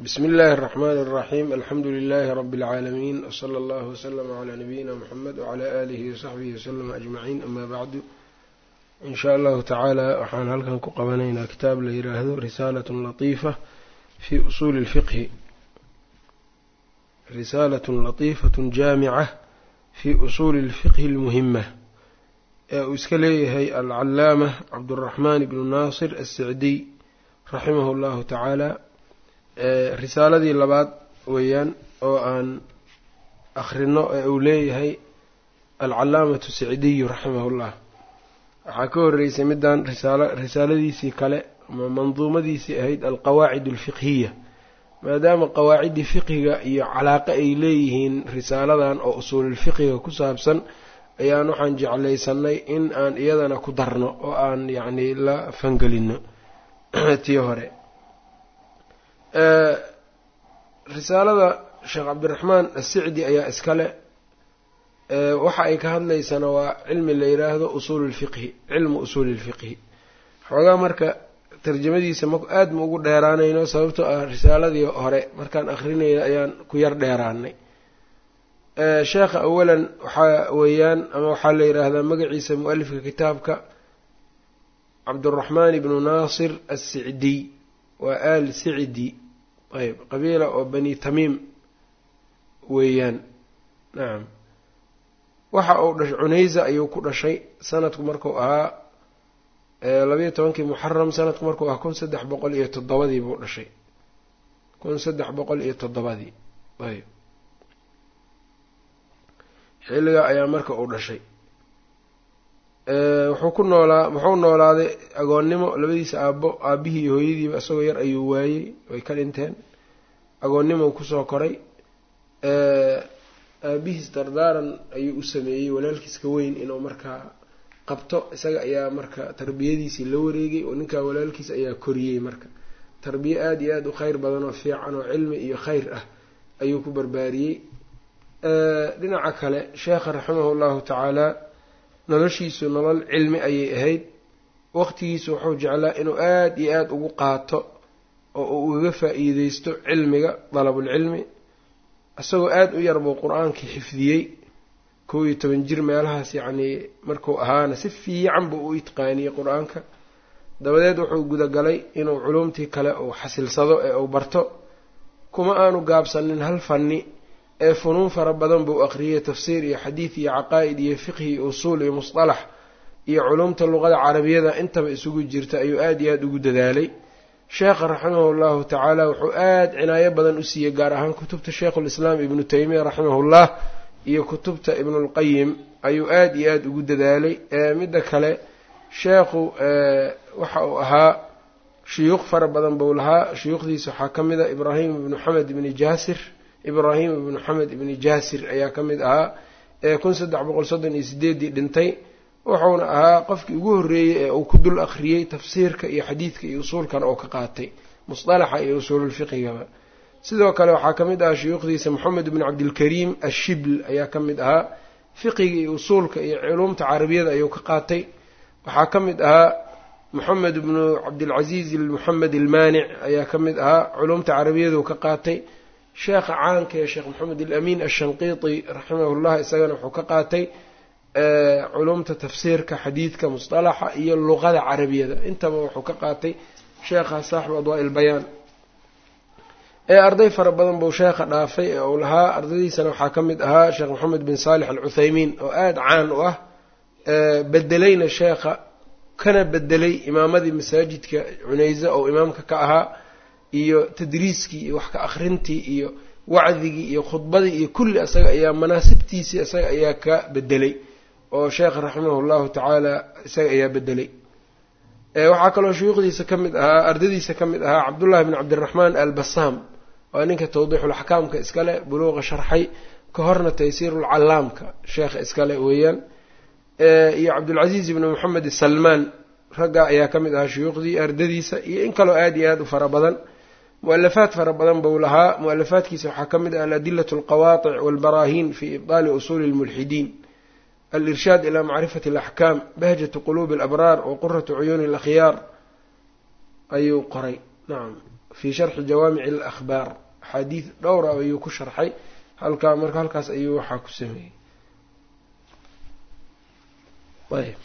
bsmi اllahi الرحmn الرaxيm alxamdu لlh rb العaalamiin wslى اllah wslm عlى nabiyina mxamed wعlى alihi وsaxbihi wslm aجmaciin ama bacdu in sha allahu tacaala waxaan halkan ku qabanaynaa kitaab la yiraahdo risaalat latiifa fi usuuli اlfiqhi risaalat latiifaة jaamica fi usuuli اlfiqhi اlmuhima ee uu iska leeyahay alcalaama cabdالraxman bnu naasir الsicdiy raximah اllahu tacaala risaaladii labaad weeyaan oo aan akhrino ee uu leeyahay alcalaamatu sicdiyu raximahullah waxaa ka horreysay middan risaalo risaaladiisii kale ama manduumadiisii ahayd alqawaacid alfiqhiya maadaama qawaaciddii fiqhiga iyo calaaqo ay leeyihiin risaaladan oo usuululfiqhiga ku saabsan ayaan waxaan jeclaysanay in aan iyadana ku darno oo aan yacni la fangelino tii hore risaalada sheekh cabdiraxmaan asicdi ayaa iskale waxa ay ka hadlaysana waa cilmi la yiraahdo usuul lfiqhi cilmu usuuli lfiqhi xoogaa marka tarjamadiisa ma aada ma ugu dheeraanayno sababtoo ah risaaladii hore markaan akrinayna ayaan ku yar dheeraanay sheekha awalan waxaa weeyaan ama waxaa la yidhaahdaa magaciisa mu-alifka kitaabka cabduraxmaan ibnu naasir assicdiy waa aal sicdi ayb qabiila oo bani tamiim weeyaan nacam waxa uu dhashay cunaysa ayuu ku dhashay sanadku markuu ahaa labayo tobankii muxaram sanadku markuu ahaa kun saddex boqol iyo toddobadii buu dhashay kun saddex boqol iyo toddobadii ayb xilligaa ayaa marka uu dhashay wuxuu ku noolaa wuxuu noolaaday agoonnimo labadiisa aabbo aabihii iyo hooyadiiba isagoo yar ayuu waayey way ka dhinteen agoonnimo kusoo koray aabihiis dardaaran ayuu u sameeyey walaalkiiska weyn inuu markaa qabto isaga ayaa marka tarbiyadiisii la wareegay oo ninkaa walaalkiis ayaa koriyey marka tarbiye aada iyo aada u kheyr badan oo fiican oo cilmi iyo kheyr ah ayuu ku barbaariyey dhinaca kale sheekha raximahu llahu tacaala noloshiisu nolol cilmi ayay ahayd waqtigiisu wuxuu jeclaa inuu aada iyo aada ugu qaato oo uu ugaga faa-iideysto cilmiga dalabulcilmi isagoo aada u yar buu qur-aankii xifdiyey kow iyo toban jir meelahaas yacnii markuu ahaana si fiican buu u itqaaniyey qur-aanka dabadeed wuxuu gudagalay inuu culumtii kale uu xasilsado ee uu barto kuma aanu gaabsanin hal fanni ee funuun fara badan buu aqriyey tafsiir iyo xadiid iyo caqaa'id iyo fiqhi iyo usuul iyo musطalax iyo culumta luqada carabiyada intaba isugu jirta ayuu aada iyo aada ugu dadaalay sheekha raximahu llahu tacaala wuxuu aada cinaayo badan u siiyey gaar ahaan kutubta sheikhulislaam ibnu taymiya raximahullah iyo kutubta ibnulqayim ayuu aada iyo aada ugu dadaalay midda kale sheekhu waxa uu ahaa shuyuuq fara badan buu lahaa shuyuukhdiisa waxaa ka mid a ibraahim ibnu xamed ibni jaasir ibraahim ibnu xamed ibni jaasir ayaa ka mid ahaa ee kun saddex boqol soddon iyo sideeddii dhintay wuxuuna ahaa qofkii ugu horreeyey ee uu ku dul akhriyey tafsiirka iyo xadiidka iyo usuulkana oo ka qaatay musطalaxa iyo usuululfiqigaba sidoo kale waxaa ka mid ahaa shuyuukhdiisa moxamed ibnu cabdilkariim ashibl ayaa ka mid ahaa fiqiga iyo usuulka iyo culumta carabiyada ayuu ka qaatay waxaa ka mid ahaa moxamed ibnu cabdilcaziiz moxamed ilmaanic ayaa ka mid ahaa culumta carabiyadu ka qaatay sheekha caanka ee sheekh maxamed alamin ashanqiiti raximahullah isagana wuxuu ka qaatay culumta tafsiirka xadiidka musطalaxa iyo luqada carabiyada intaba wuxuu ka qaatay sheekha saaxibu adwaa ilbayaan ee arday fara badan buu sheekha dhaafay ee uu lahaa ardaydiisana waxaa ka mid ahaa sheekh maxamed bin saalix alcuthaymiin oo aada caan u ah bedelayna sheekha kana bedelay imaamadii masaajidka cunaysa oo imaamka ka ahaa iyo tadriiskii iyo wax ka akrintii iyo wacdigii iyo khudbadii iyo kulli isaga ayaa manaasibtiisii isaga ayaa ka bedelay oo sheekh raximah llahu tacaala isaga ayaa bedelay waxaa kaloo shuyuukhdiisa ka mid ahaa ardadiisa ka mid ahaa cabdullahi bn cabdiraxmaan albasaam waa ninka tawdiixulaxkaamka iskale buluuqa sharxay ka horna taysiirulcallaamka sheekha iskale weeyaan iyo cabdulcasiiz ibni moxamed salmaan raggaa ayaa ka mid ahaa shuyuukhdii ardadiisa iyo in kaloo aada iyo aada u fara badan mu-alafaad fara badan buu lahaa mu-alafaadkiisa waxaa ka mid ah aladilatu alqawatic walbaraahin fi ibdaali usuuli lmulxidiin alirshaad ilaa macrifati alaxkaam bahjatu quluubi alabraar wa quratu cuyuuni alakhyaar ayuu qoray nacam fii sharxi jawaamici alakhbaar axaadiid dhowra ayuu ku sharxay halkaa marka halkaas ayuu waxaa ku sameeyey ayb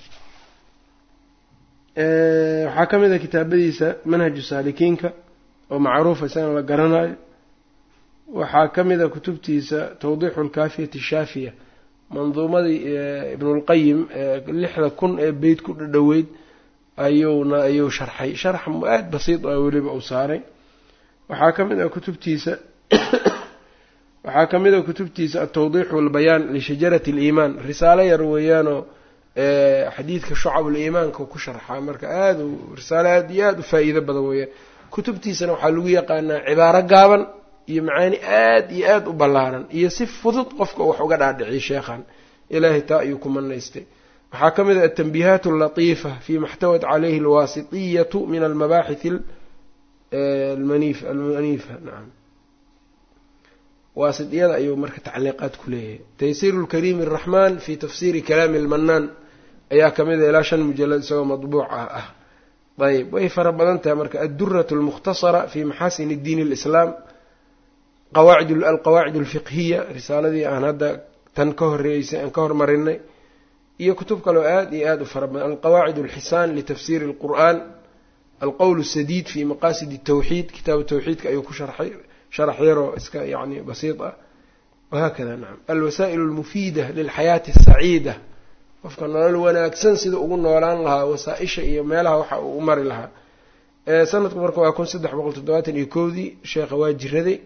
waxaa ka mid a kitaabadiisa manhaju saalikiinka oo macruufa isagana la garanayo waxaa ka mid a kutubtiisa tawdiixu lkaafiyati shaafiya manduumadii ibnulqayim lixda kun ee beyt ku dhadhoweyd ayuuna ayuu sharxay sharx aada basiid ah weliba uu saaray waxaa ka mid a kutubtiisa waxaa ka mid a kutubtiisa altawdiix walbayaan lishajarati aliimaan risaalo yar weeyaanoo xadiidka shucabuliimaanka ku sharxaa marka aada u risaalo aada iyo aada u faa-iido badan weeyaan kutubtiisana waxaa lagu yaqaanaa cibaaro gaaban iyo macaani aada iyo aada u ballaaran iyo si fudud qofka wax uga dhaadhiciy sheekhan ilaahay taa ayuu ku manaystay waxaa ka mid ah atanbiihaat allatiifa fima xtawat calayhi alwaasitiyatu min almabaaxith almanif almaniifa nacam waasidiyada ayuu marka tacliiqaad ku leeyahay taysiiru lkariimi araxmaan fi tafsiiri kalaami almanaan ayaa ka mid a ilaa shan mujalad isagoo madbuuca ah ayb way fara badan tahay marka addurat almukhtasara fi maxaasini diin alislaam qawaacid alqawaacid alfiqhiya risaaladii aan hadda tan ka horeeysay aan ka hormarinay iyo kutub kaleo aada iyo aada u fara badan alqawaacid alxisaan litafsiiri alqur'an alqowl sadiid fi maqasid tawxiid kitaabu tawxiidka ayuu ku sharxay sharax yaroo iska yani basiid ah wahaakada nacam alwasaa'il almufiida lilxayaati asaciida qofka nolol wanaagsan sida ugu noolaan lahaa wasaa-isha iyo meelaha waxa uu u mari lahaa sanadku marka waa kun saddex boqol toddobaatan iyo kowdii sheekha waa jiraday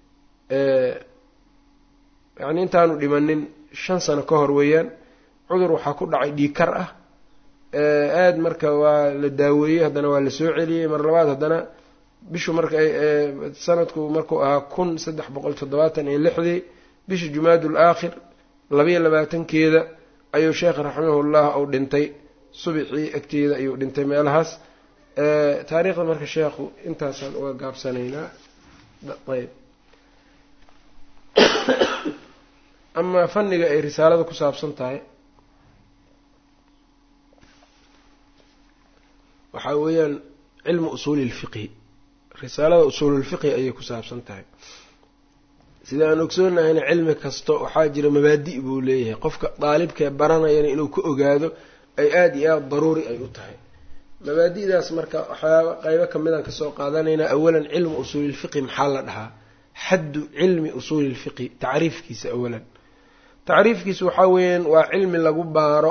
yani intaanu dhimanin shan sano ka hor weeyaan cudur waxaa ku dhacay dhiikar ah aada marka waa la daaweeyey haddana waa la soo celiyey mar labaad haddana bishu marka sanadku markuu ahaa kun saddex boqol toddobaatan iyo lixdii bisha jumaadul aakhir labayo labaatankeeda ayuu sheekh raximahullah uu dhintay subixii agteeda ayuu dhintay meelahaas taariikhda marka sheekhu intaasaan uga gaabsanaynaa ayb amaa fanniga ay risaalada ku saabsan tahay waxaa weeyaan cilmu usuuli lfiqhi risaalada usuululfiqhi ayay ku saabsan tahay sida aan ogsoonnahayna cilmi kasto waxaa jira mabaadi' buu leeyahay qofka daalibkee baranayana inuu ka ogaado ay aada iyo aada daruuri ay u tahay mabaadi'daas marka waxyaaba qeybo kamidaan kasoo qaadanaynaa awalan cilmu usuulilfiqhi maxaa la dhahaa xaddu cilmi usuuli lfiqhi tacriifkiisa awalan tacriifkiisu waxaa weeyaan waa cilmi lagu baaro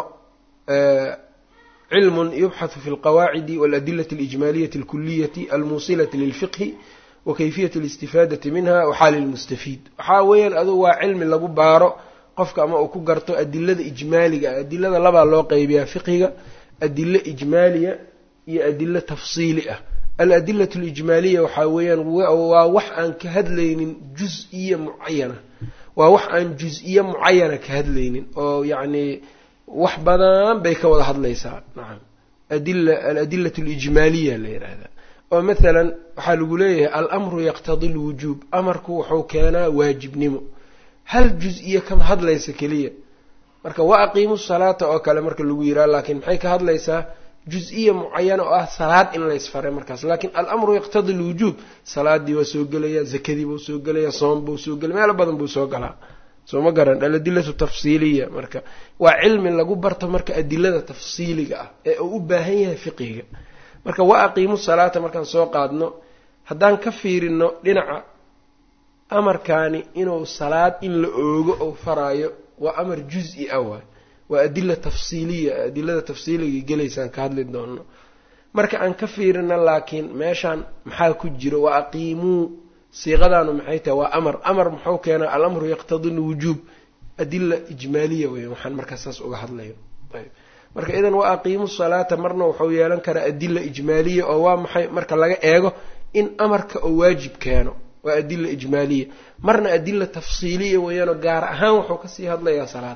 cilmun yubxathu fi lqawaacidi waladilati alijmaaliyati alkuliyati almuusilati lilfiqhi wa kayfiyati alistifaadati minha waxaali lmustafiid waxaa weeyaan adugu waa cilmi lagu baaro qofka ama uu ku garto adilada ijmaaliga ah adilada labaa loo qeybiyaa fiqhiga adilo ijmaaliya iyo adilo tafsiili ah aladilatu alijmaaliya waxaa weeyaan waa wax aan ka hadlaynin jus-iya mucayana waa wax aan jus-iyo mucayana ka hadlaynin oo yacni wax badan bay ka wada hadlaysaa nacam adila aladilatu alijmaaliya la yidhaahdaa oo mathalan waxaa lagu leeyahay alamru yaqtadi lwujuub amarku wuxuu keenaa waajibnimo hal jus-iyo kama hadlaysa keliya marka wa aqiimu salaata oo kale marka lagu yiraha laakiin maxay ka hadlaysaa jus-iya mucayana oo ah salaad in laysfaray markaas laakiin alamru yaqtadi lwujuub salaadii waa soo gelaya zakadii buu soo gelaya soom buu soo gelaya meelo badan buu soo galaa soo ma garan aladilatu tafsiiliya marka waa cilmi lagu barto marka adilada tafsiiliga ah ee uu u baahan yahay fiqiga marka wa aqiimu salaata markaan soo qaadno haddaan ka fiirino dhinaca amarkaani inuu salaad in la oogo ou faraayo waa amar juz-i ah waay waa adila tafsiiliya adilada tafsiiliga gelaysaan ka hadli doono marka aan ka fiirino laakiin meeshaan maxaa ku jiro wa aqiimuu siiqadaanu maxay tahay waa amar amar muxuu keenaa alamru yaqtadi lwujuub adila ijmaaliya weya waxaan markaas saas uga hadlayo ayb marka idan wa aqiimu salaata marna wuxuu yeelan karaa adila ijmaaliya oo waa maxay marka laga eego in amarka oo waajib keeno waa adila ijmaaliya marna adila tafsiiliya weeyaanoo gaar ahaan wuxuu kasii hadlayaa salaad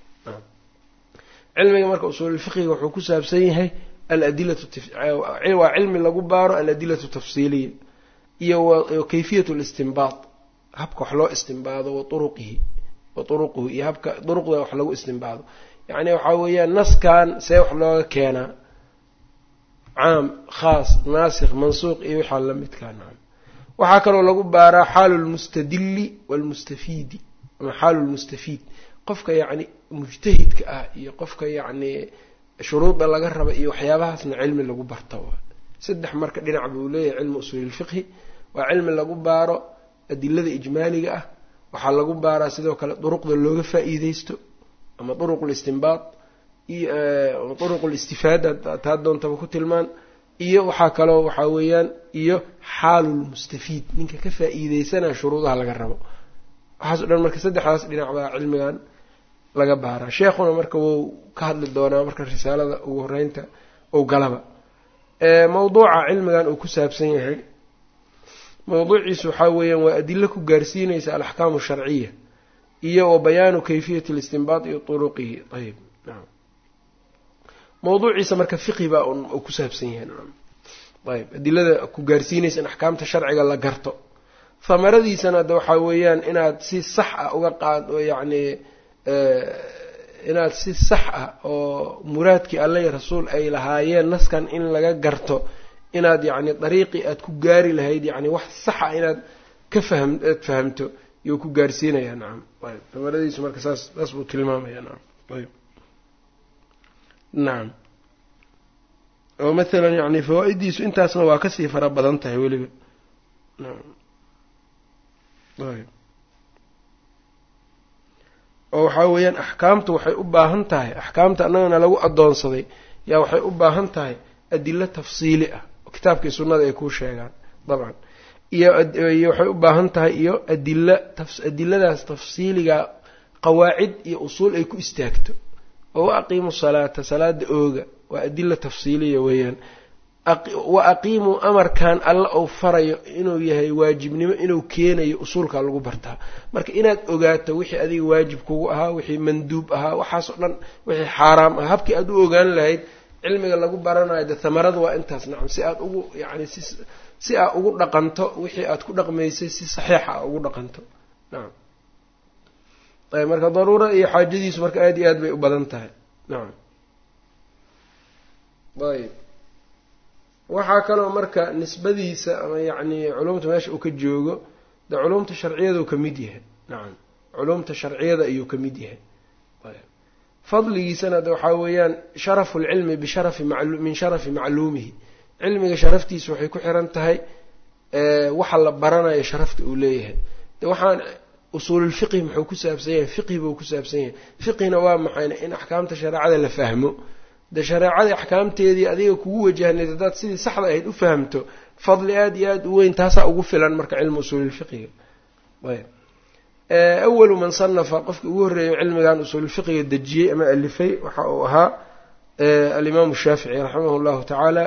cilmiga marka usuululfiqiga wuxuu ku saabsan yahay aladilatu waa cilmi lagu baaro aladilatu tafsiiliya iyo kayfiyat listinbaad habka wax loo istinbaado wa uruqihi wa uruquhu iyo habka duruqda wax lagu istinbaado yacni waxaa weeyaan naskan see wax looga keenaa caam khaas naasikh mansuuq iyo waxaa lamidkaa nacam waxaa kaloo lagu baaraa xaalu lmustadili waalmustafiidi ama xaalu lmustafiid qofka yacni mujtahidka ah iyo qofka yacni shuruudda laga raba iyo waxyaabahaasna cilmi lagu barta saddex marka dhinac buu leeyahay cilmi usuulilfiqhi waa cilmi lagu baaro adilada ijmaaliga ah waxaa lagu baaraa sidoo kale duruqda looga faa-iideysto ama duruqul istinbaad iyo duruqul istifaada taa doontaba ku tilmaan iyo waxaa kaloo waxaa weeyaan iyo xaalulmustafiid ninka ka faa-iideysanaya shuruudaha laga rabo waxaaso dhan marka saddexdaas dhinac baa cilmigan laga baaraa sheekhuna marka wuu ka hadli doonaa marka risaalada ugu horeynta ou galaba mawduuca cilmigan uu ku saabsan yahay mawduuciisu waxaa weeyaan waa adilo ku gaarsiinaysa alaxkaamu sharciya iyo wa bayaanu kayfiyati listinbaad iyo turuqihi ayb naam mawduuciisa marka fiqhi baa uu ku saabsan yahay naam ayb adilada ku gaarsiinaysa in axkaamta sharciga la garto hamaradiisana de waxaa weeyaan inaad si sax ah uga qaad oo yacni inaad si sax ah oo muraadkii alla iyo rasuul ay lahaayeen naskan in laga garto inaad yacni dariiqii aad ku gaari lahayd yacni wax sax ah inaad ka fahm aad fahamto iyuu ku gaarsiinayaa nacam ayb hamaradiisu marka saas saas buu tilmaamaya nacam ayb nacam oo mathalan yacni fawaa-idiisu intaasna waa kasii fara badan tahay weliba nacam ayb oo waxaa weeyaan axkaamtu waxay u baahan tahay axkaamta annagana lagu addoonsaday yaa waxay u baahan tahay adilo tafsiili ah oo kitaabkii sunnada ay kuu sheegaan dabcan iyo iyo waxay u baahan tahay iyo adila adiladaas tafsiiliga qawaacid iyo usuul ay ku istaagto oo wa aqiimu salaata salaada ooga waa adila tafsiiliya weeyaan wa aqiimuu amarkan alla ou farayo inuu yahay waajibnimo inuu keenayo usuulkaa lagu bartaa marka inaad ogaato wixii adiga waajib kugu ahaa wixii manduub ahaa waxaasoo dhan wixii xaaraam ah habkii aad u ogaan lahayd cilmiga lagu baranayo de hamarada waa intaas nacam si aad ugu yacni si si aad ugu dhaqanto wixii aad ku dhaqmaysay si saxiixa a ugu dhaqanto nacam ayb marka daruura iyo xaajadiisu marka aada iyo aad bay u badan tahay nacam ayb waxaa kaloo marka nisbadiisa ama yacni culumta meesha uu ka joogo de culumta sharciyada uu ka mid yahay nacam culumta sharciyada ayuu ka mid yahay fadligiisana de waxaa weeyaan sharafu lcilmi bisharafi min sharafi macluumihi cilmiga sharaftiisa waxay ku xiran tahay waxa la baranayo sharafta uu leeyahay de waxaan usuululfiqhi muxuu ku saabsan yahay fiqhi buu ku saabsan yahay fiqhina waa maxayna in axkaamta shareecada la fahmo de shareecadii axkaamteedii adiga kugu wajahnayd haddaad sidii saxda ahayd u fahamto fadli aada iyo aada u weyn taasaa ugu filan marka cilmi usuulilfiqiga ayb awalu man sanafa qofkii ugu horreeyo cilmigan usuulilfiqiga dejiyey ama alifay waxa uu ahaa alimaamu shaafici raximah llahu tacaala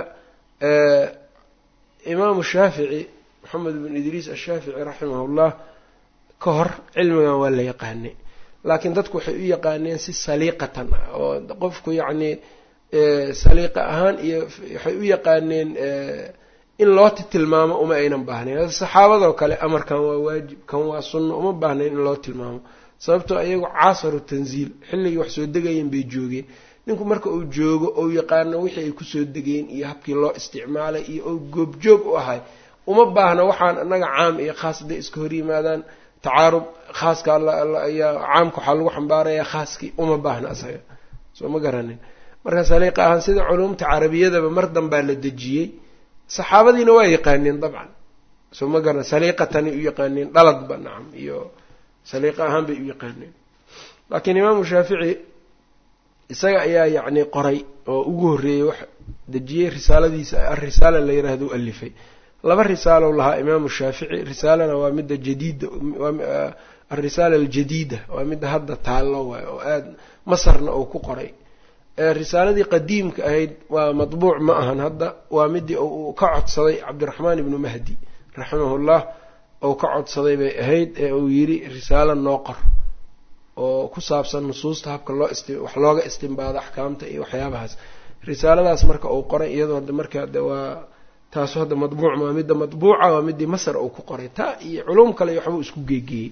imaamu shaafici maxamed bin idriis ashaafici raximah llah ka hor cilmigan waa la yaqaanay laakiin dadku waxay u yaqaaneen si saliiqatan ah oo qofku yacni saliiqa ahaan iyo waxay u yaqaaneen in loo tilmaamo uma aynan baahnayn saxaabadoo kale amarkan waa waajib kan waa sunno uma baahnayn in loo tilmaamo sababtoo iyagu caasaru tanziil xilligii wax soo degayeen bay joogeen ninku marka uu joogo ou yaqaano wixii ay kusoo degeen iyo habkii loo isticmaalay iyo ou goobjoog u ahay uma baahna waxaan annaga caam iyo khaas hadday iska hor yimaadaan tacaarub khaaska ayaa caamka waxaa lagu xambaaraya khaaskii uma baahna asaga soo ma garanin marka saliiqa ahaan sida culumta carabiyadaba mar danbaa la dejiyey saxaabadiina waa yaqaaneen dabcan soo ma garan saliiqatanay u yaqaaneen dhaladba nacam iyo saliiqa ahaan bay u yaqaaneen laakiin imaamu shaafici isaga ayaa yacni qoray oo ugu horreeyey wax dejiyey risaaladiisa arisaala la yiraahdo u alifay laba risaalow lahaa imaamu shaafici risaalana waa midda jadiida alrisaala aljadiida waa midda hadda taallo waay oo aada masarna uu ku qoray risaaladii qadiimka ahayd waa matbuuc ma ahan hadda waa midii uu ka codsaday cabdiraxmaan ibnu mahdi raximahullah ou ka codsaday bay ahayd ee uu yidhi risaalo noo qor oo ku saabsan nusuusta habka loo ist wax looga istimbaado axkaamta iyo waxyaabahaas risaaladaas marka uu qoray iyadoo hadda marka de waa taasu hadda madbuuc waa midda madbuuca waa midii masar uu ku qoray taa iyo culum kale iyo waxbuu isku geegeeyey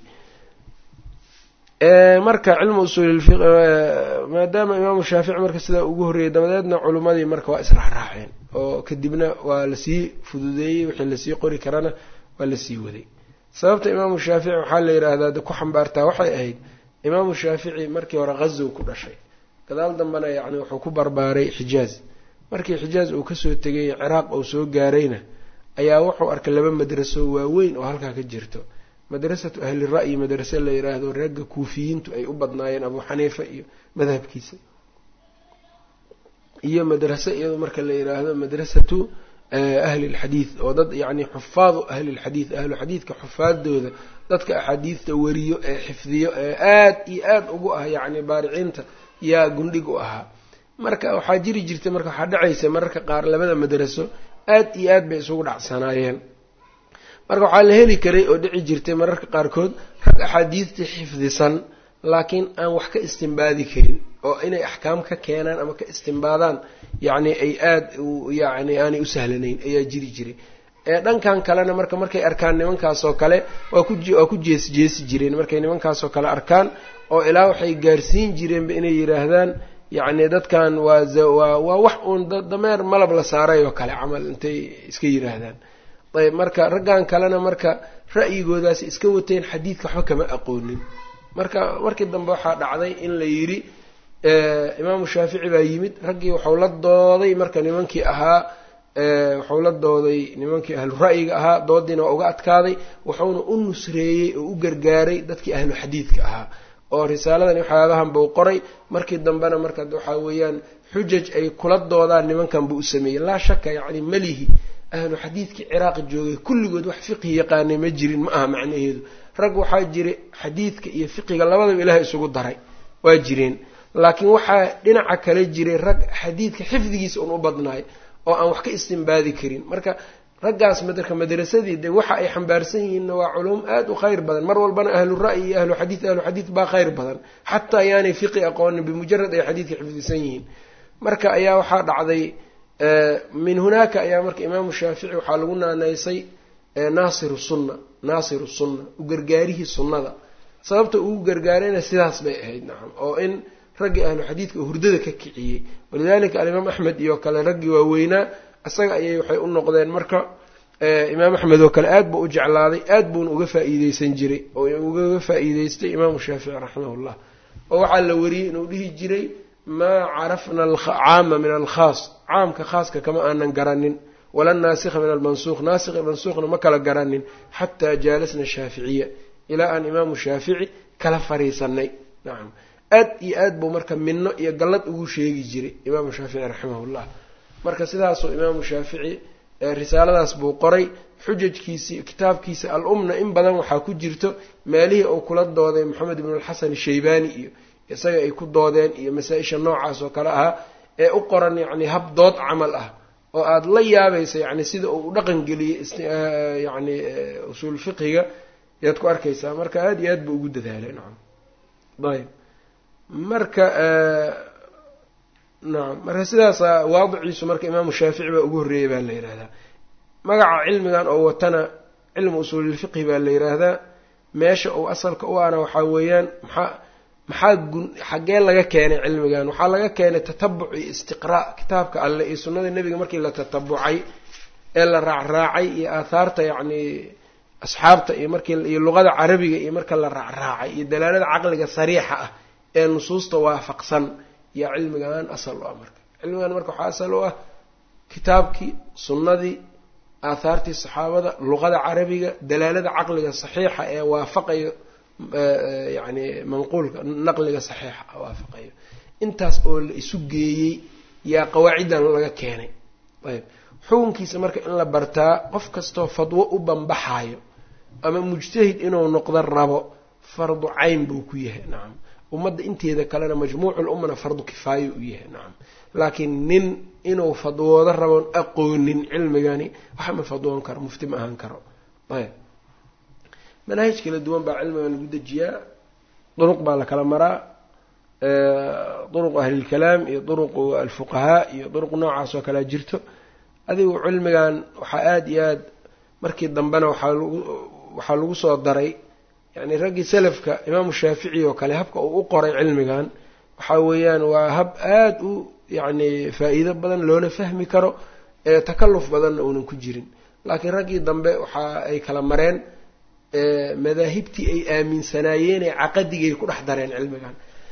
marka cilmu usuulilfi maadaama imaamu shaafici marka sidaa ugu horreeyey dabadeedna culimmadii marka waa israacraaceen oo kadibna waa lasii fududeeyey wixii lasii qori karana waa la sii waday sababta imaamu shaafici waxaa la yidhaahdaa ku xambaartaa waxay ahayd imaamu shaafici markii hore ghazow ku dhashay gadaal dambena yacni wuxuu ku barbaaray xijaaz markii xijaaz uu kasoo tegay ciraaq uu soo gaarayna ayaa wuxuu arkay laba madraso waaweyn oo halkaa ka jirto madrasatu ahli ra'yi madrase la yidhaahdo reegga kuufiyiintu ay u badnaayeen abuu xaniifa iyo madhabkiisa iyo madrase iyado marka la yidhaahdo madrasatu ahli lxadiid oo dad yacni xufaadu ahli lxadiid ahlu xadiidka xufaadooda dadka axaadiidta wariyo ee xifdiyo ee aad iyo aad ugu ah yacni baariciinta yaa gundhig u ahaa marka waxaa jiri jirtay marka waxaa dhacaysa mararka qaar labada madraso aad iyo aad bay isugu dhacsanaayeen marka waxaa la heli karay oo dhici jirtay mararka qaarkood rag axaadiidta xifdisan laakiin aan wax ka istimbaadi karin oo inay axkaam ka keenaan ama ka istimbaadaan yacni ay aada yani aanay u sahlanayn ayaa jiri jiray ee dhankan kalena marka markay arkaan nimankaasoo kale waa ku waa ku jees jeesi jireen markay nimankaasoo kale arkaan oo ilaa waxay gaarsiin jireenba inay yidhaahdaan yacni dadkan waa waa waa wax uun dameer malab la saaray oo kale camal intay iska yidhaahdaan ayb marka raggan kalena marka ra'yigoodaasi iska wateen xadiidka waxba kama aqoonin marka markii dambe waxaa dhacday in la yidhi imaamu shaafici baa yimid raggii waxau la dooday marka nimankii ahaa waxau la dooday nimankii ahlu ra'yiga ahaa doodiina waa uga adkaaday wuxuuna u nusreeyey oo u gargaaray dadkii ahlu xadiidka ahaa oo risaaladan waxyaabahan buu qoray markii dambena marka waxaa weeyaan xujaj ay kula doodaan nimankan buu u sameeyey laa shaka yacni melihi ahlu xadiidkii ciraaq joogay kulligood wax fiqhi yaqaanay ma jirin ma aha macnaheedu rag waxaa jiray xadiidka iyo fiqiga labadaba ilaahay isugu daray waa jireen laakiin waxaa dhinaca kale jiray rag xadiidka xifdigiisa un u badnaay oo aan wax ka istimbaadi karin marka raggaas madarka madrasadii de waxa ay xambaarsan yihiinna waa culum aada u khayr badan mar walbana ahlu ra'yi iyo ahlu xadiid ahlu xadiid baa khayr badan xataa ayaanay fiqi aqoonin bimujarad ay xadiidka xifdisan yihiin marka ayaa waxaa dhacday min hunaaka ayaa marka imaamu shaafici waxaa lagu naanaysay naasiru sunna naasiru sunna u gargaarihii sunnada sababta ugu gargaarayna sidaas bay ahayd nacam oo in raggii ahlu xadiidka hurdada ka kiciyey walidalika alimaam axmed iyo kale raggii waaweynaa isaga ayay waxay u noqdeen marka imaam axmed oo kale aad buu u jeclaaday aad buuna uga faa-iideysan jiray oo ugaga faa-iideystay imaamu shaafici raximahullah oo waxaa la wariyey inuu dhihi jiray maa carafna alcaama min alkhaas caamka khaaska kama aanan garanin wala naasikha min almansuuq naasikha mansuuqna ma kala garanin xataa jaalasna shaaficiya ilaa aan imaamu shaafici kala fariisanay nacam aad iyo aad buu marka minno iyo gallad ugu sheegi jiray imaamu shaafici raximahullah marka sidaasuu imaamu shaafici risaaladaas buu qoray xujajkiisii kitaabkiisa al-umna in badan waxaa ku jirto meelihii uu kula dooday moxamed ibnu alxasan shaybaani iyo isaga ay ku doodeen iyo masaa-isha noocaas oo kale ahaa ee u qoran yacni hab dood camal ah oo aada la yaabaysa yacni sida uu u dhaqan geliyey yacni usuul fiqiga ayaad ku arkaysaa marka aada iyo aad buu ugu dadaalay nacam ayb marka nacam marka sidaasa waadiciisu marka imaamu shaafici baa ugu horreeyay baa la yidhaahdaa magaca cilmigan oo watana cilmu usuulilfiqhi baa la yidhaahdaa meesha uu asalka u ana waxaa weeyaan maxaa maxaa gun xaggee laga keenay cilmigan waxaa laga keenay tatabuc iyo istiqraa kitaabka alleh iyo sunnada nebiga markii la tatabucay ee la raacraacay iyo aathaarta yacni asxaabta iyo markii iyo luqada carabiga iyo marka la raacraacay iyo dalaalada caqliga sariixa ah ee nusuusta waafaqsan yaa cilmigan asal u ah marka cilmigan marka waxaa asal u ah kitaabkii sunnadii aathaartii saxaabada luqada carabiga dalaalada caqliga saxiixa ee waafaqayo yacni manquulka naqliga saxiixa waafaqayo intaas oo la isu geeyey yaa qawaaciddan laga keenay ayb xukunkiisa marka in la bartaa qof kastoo fadwo u banbaxayo ama mujtahid inuu noqdo rabo fardu cayn buu ku yahay nacam ummadda inteeda kalena majmuucul ummana fardu kifaayo u yahay nacam laakiin nin inuu fadwoodo raboon aqoonin cilmigani waxa ma fadwoon karo mufti ma ahaan karo ayb manaahij kala duwan baa cilmigan lagu dejiyaa duruq baa la kala maraa duruqu ahlilkalaam iyo duruqu alfuqahaa iyo duruq noocaas oo kalea jirto adigu cilmigan waxaa aada iyo aad markii dambena waxaa lagu waxaa lagu soo daray yacni raggii salafka imaamu shaafici oo kale habka uu u qoray cilmigan waxaa weeyaan waa hab aada u yacni faa-iido badan loona fahmi karo ee takalluf badanna uunan ku jirin laakiin raggii dambe waxa ay kala mareen madaahibtii ay aaminsanaayeenee caqadigay ku dhex dareen cilmigan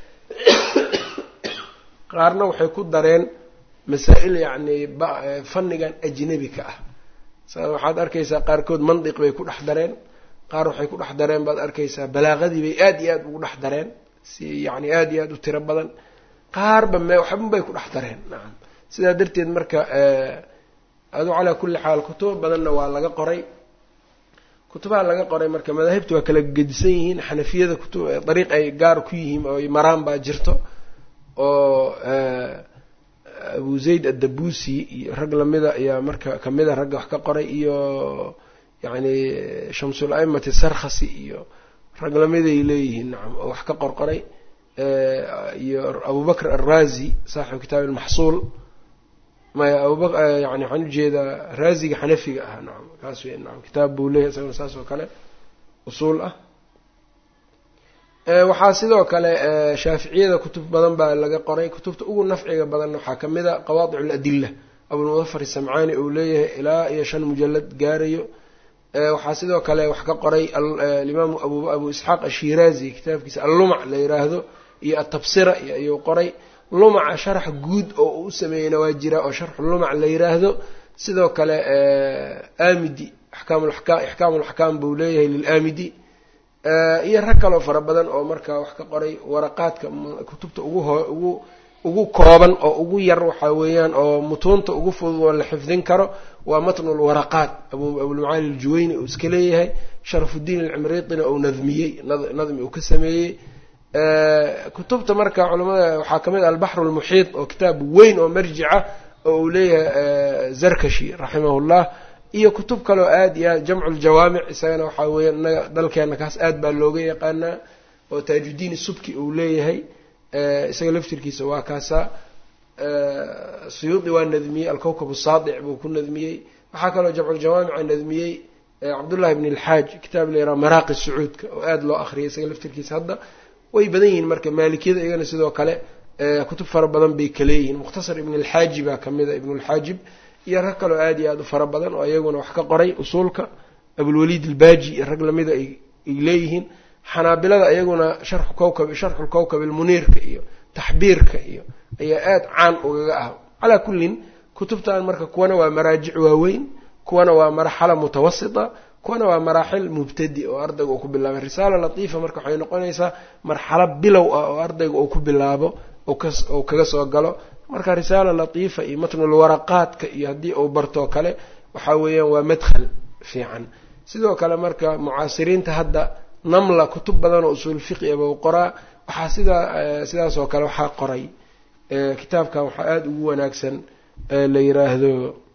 qaarna waxay ku dareen masaa-il yacni fannigan ajnabi ka ah waxaad arkaysaa qaarkood mandiq bay ku dhex dareen qaar waxay ku dhex dareen baad arkaysaa balaaqadii bay aada iyo aada ugu dhex dareen si yacni aada iyo aada u tiro badan qaarba me waxban bay ku dhex dareen nacam sidaa darteed marka adu calaa kulli xaal kutubo badanna waa laga qoray kutubaha laga qoray marka madaahibta waa kala gedisan yihiin xanafiyada kutub dariiq ay gaar ku yihiin oo maraan baa jirto oo abu zayd addabusi iyo rag lamida ayaa marka kamida ragga wax ka qoray iyo yacni shamsul aimati sarkhasi iyo rag lamiday leeyihiin nacam oo wax ka qorqoray iyo abubakr alrazi saaxibu kitaab almaxsuul maya abuba yani waxaan ujeedaa raaziga xanafiga ah nacam kaas wey nacam kitaab buu leeyahy isagona saas oo kale usuul ah waxaa sidoo kale shaaficiyada kutub badan baa laga qoray kutubta ugu nafciga badanna waxaa kamid a qawaadic aladila abulmudafar isamcaani uu leeyahay ilaa iyo shan mujalad gaarayo waxaa sidoo kale wax ka qoray alimaamu abu isxaaq ashiraazi kitaabkiisa allumac la yiraahdo iyo atabsira ayuu qoray lumaca sharax guud oo uu sameeyeyna waa jira oo sharxu lumac la yiraahdo sidoo kale amidi ixkaam laxkaam buu leeyahay lilamidi iyo rag kaloo fara badan oo markaa wax ka qoray waraqaadka kutubta uguugu ugu kooban oo ugu yar waxaa weeyaan oo mutuunta ugu fudud oo la xifdin karo waa matnu lwaraqaat abulmacaali aljuwayni uu iska leeyahay sharafudiin alcimriitina uu nadmiyey nadmi uu ka sameeyey kutubta marka culamada waxaa kamid ah albaxru lmuxiit oo kitaab weyn oo marjica oo uu leeyahay zarkashi raximahullah iyo kutub kaleo aada iyo aad jamcu ljawaamic isagana waxaa weeyaan inaga dalkeena kaas aad baa looga yaqaanaa oo taajudiin subki uu leeyahay isaga laftirkiisa waa kaasaa suyuudi waa nadmiyey alkowkab saadic buu ku nadmiyey waxaa kaloo jamculjawaamica nadmiyey cabdullahi bn alxaaj kitaab la yaraha maraaqi sacuudka oo aada loo akriyay isaga laftirkiisa hadda way badan yihiin marka maalikiyada iyagana sidoo kale kutub fara badan bay kaleeyihiin mukhtasar ibn alxaaji baa kamid a ibn alxaajib iyo rag kaloo aada iyo aada u fara badan oo iyaguna wax ka qoray usuulka abulwaliid albaaji iyo rag lamida ay leeyihiin xanaabilada iyaguna sharxu kowkab sharxu lkowkab almuniirka iyo taxbiirka iyo ayaa aada caan ugaga ah calaa kullin kutubtan marka kuwana waa maraajic waaweyn kuwana waa marxala mutawasita kuwana waa maraaxil mubtadi oo ardayga uu ku bilaabay risaala latiifa marka waxay noqonaysaa marxalo bilow ah oo ardayga uu ku bilaabo ou kaga soo galo marka risaala latiifa iyo matnulwaraqaadka iyo haddii uu bartoo kale waxaa weeyaan waa madkhal fiican sidoo kale marka mucaasiriinta hadda namla kutub badan oo usuul fiqi aba u qoraa waxaa sidaa sidaas oo kale waxaa qoray kitaabkan waxaa aada ugu wanaagsan la yiraahdo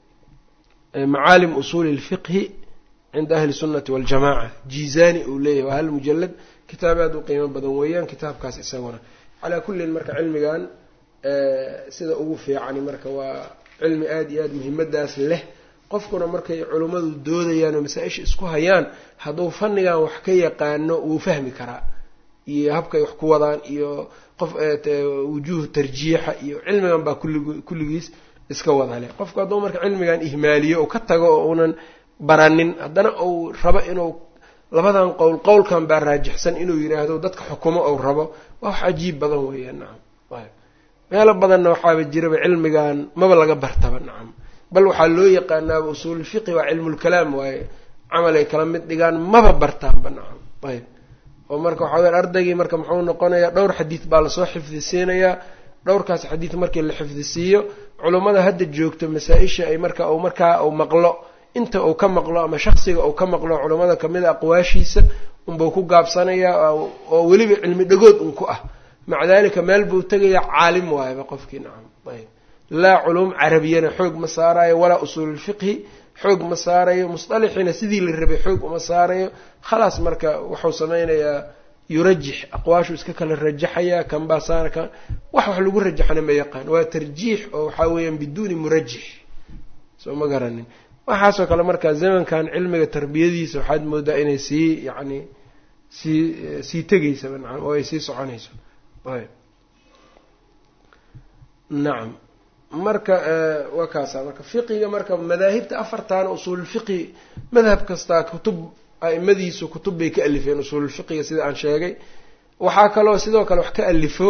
macaalim usuuli lfiqhi cinda ahli sunnati waljamaca jizani uu leeyahy waa hal mujalad kitaab aada u qiimo badan weeyaan kitaabkaas isaguna calaa kullin marka cilmigan sida ugu fiicani marka waa cilmi aada iyo aada muhiimadaas leh qofkuna markay culummadu doodayaan oo masaa-isha isku hayaan hadduu fannigan wax ka yaqaano wuu fahmi karaa iyo habkay wax ku wadaan iyo qof wujuuhu tarjiixa iyo cilmigan baa kullig kulligiis iska wada leh qofku hadduu marka cilmigan ihmaaliyo oo ka tago oo uunan baranin haddana uu rabo inuu labadan qowl qowlkan baa raajixsan inuu yidhaahdo dadka xukumo ou rabo waa wax cajiib badan weeyaan nacam meelo badanna waxaaba jiraba cilmigan maba laga bartaba nacam bal waxaa loo yaqaanaaba usuululfiqi waa cilmulkalaam waaye camal ay kala mid dhigaan maba bartaanba nacam ayb oo marka waxaa weya ardaygii marka muxuu noqonayaa dhowr xadiid baa lasoo xifdisiinayaa dhowrkaas xadiid markii la xifdisiiyo culummada hadda joogto masaa-isha ay marka u markaa uu maqlo inta uu ka maqlo ama shaksiga uu ka maqlo culummada kamid a aqwaashiisa unbuu ku gaabsanayaa oo weliba cilmi dhagood un ku ah maca dalika meel buu tegaya caalim waayaba qofkii nacam ayb laa culuum carabiyana xoog ma saarayo walaa usuululfiqhi xoog ma saarayo musطalaxiina sidii la rabay xoog uma saarayo khalaas marka wuxuu sameynayaa yurajix aqwaashu iska kala rajaxaya kanbaa saara kan wax wax lagu rajaxna ma yaqaan waa tarjiix oo waxaa weeyaan biduuni murajix soo ma garanin waxaasoo kale marka zamankan cilmiga tarbiyadiisa waxaad moodaa inay sii yacni sii sii tegaysaba nacam oo ay sii soconayso ayb nacam marka waa kaasa marka fiqiga marka madaahibta afartaana usuululfiqi madhab kastaa kutub a'imadiisu kutub bay ka alifeen usuululfiqiga sida aan sheegay waxaa kaloo sidoo kale wax ka alifo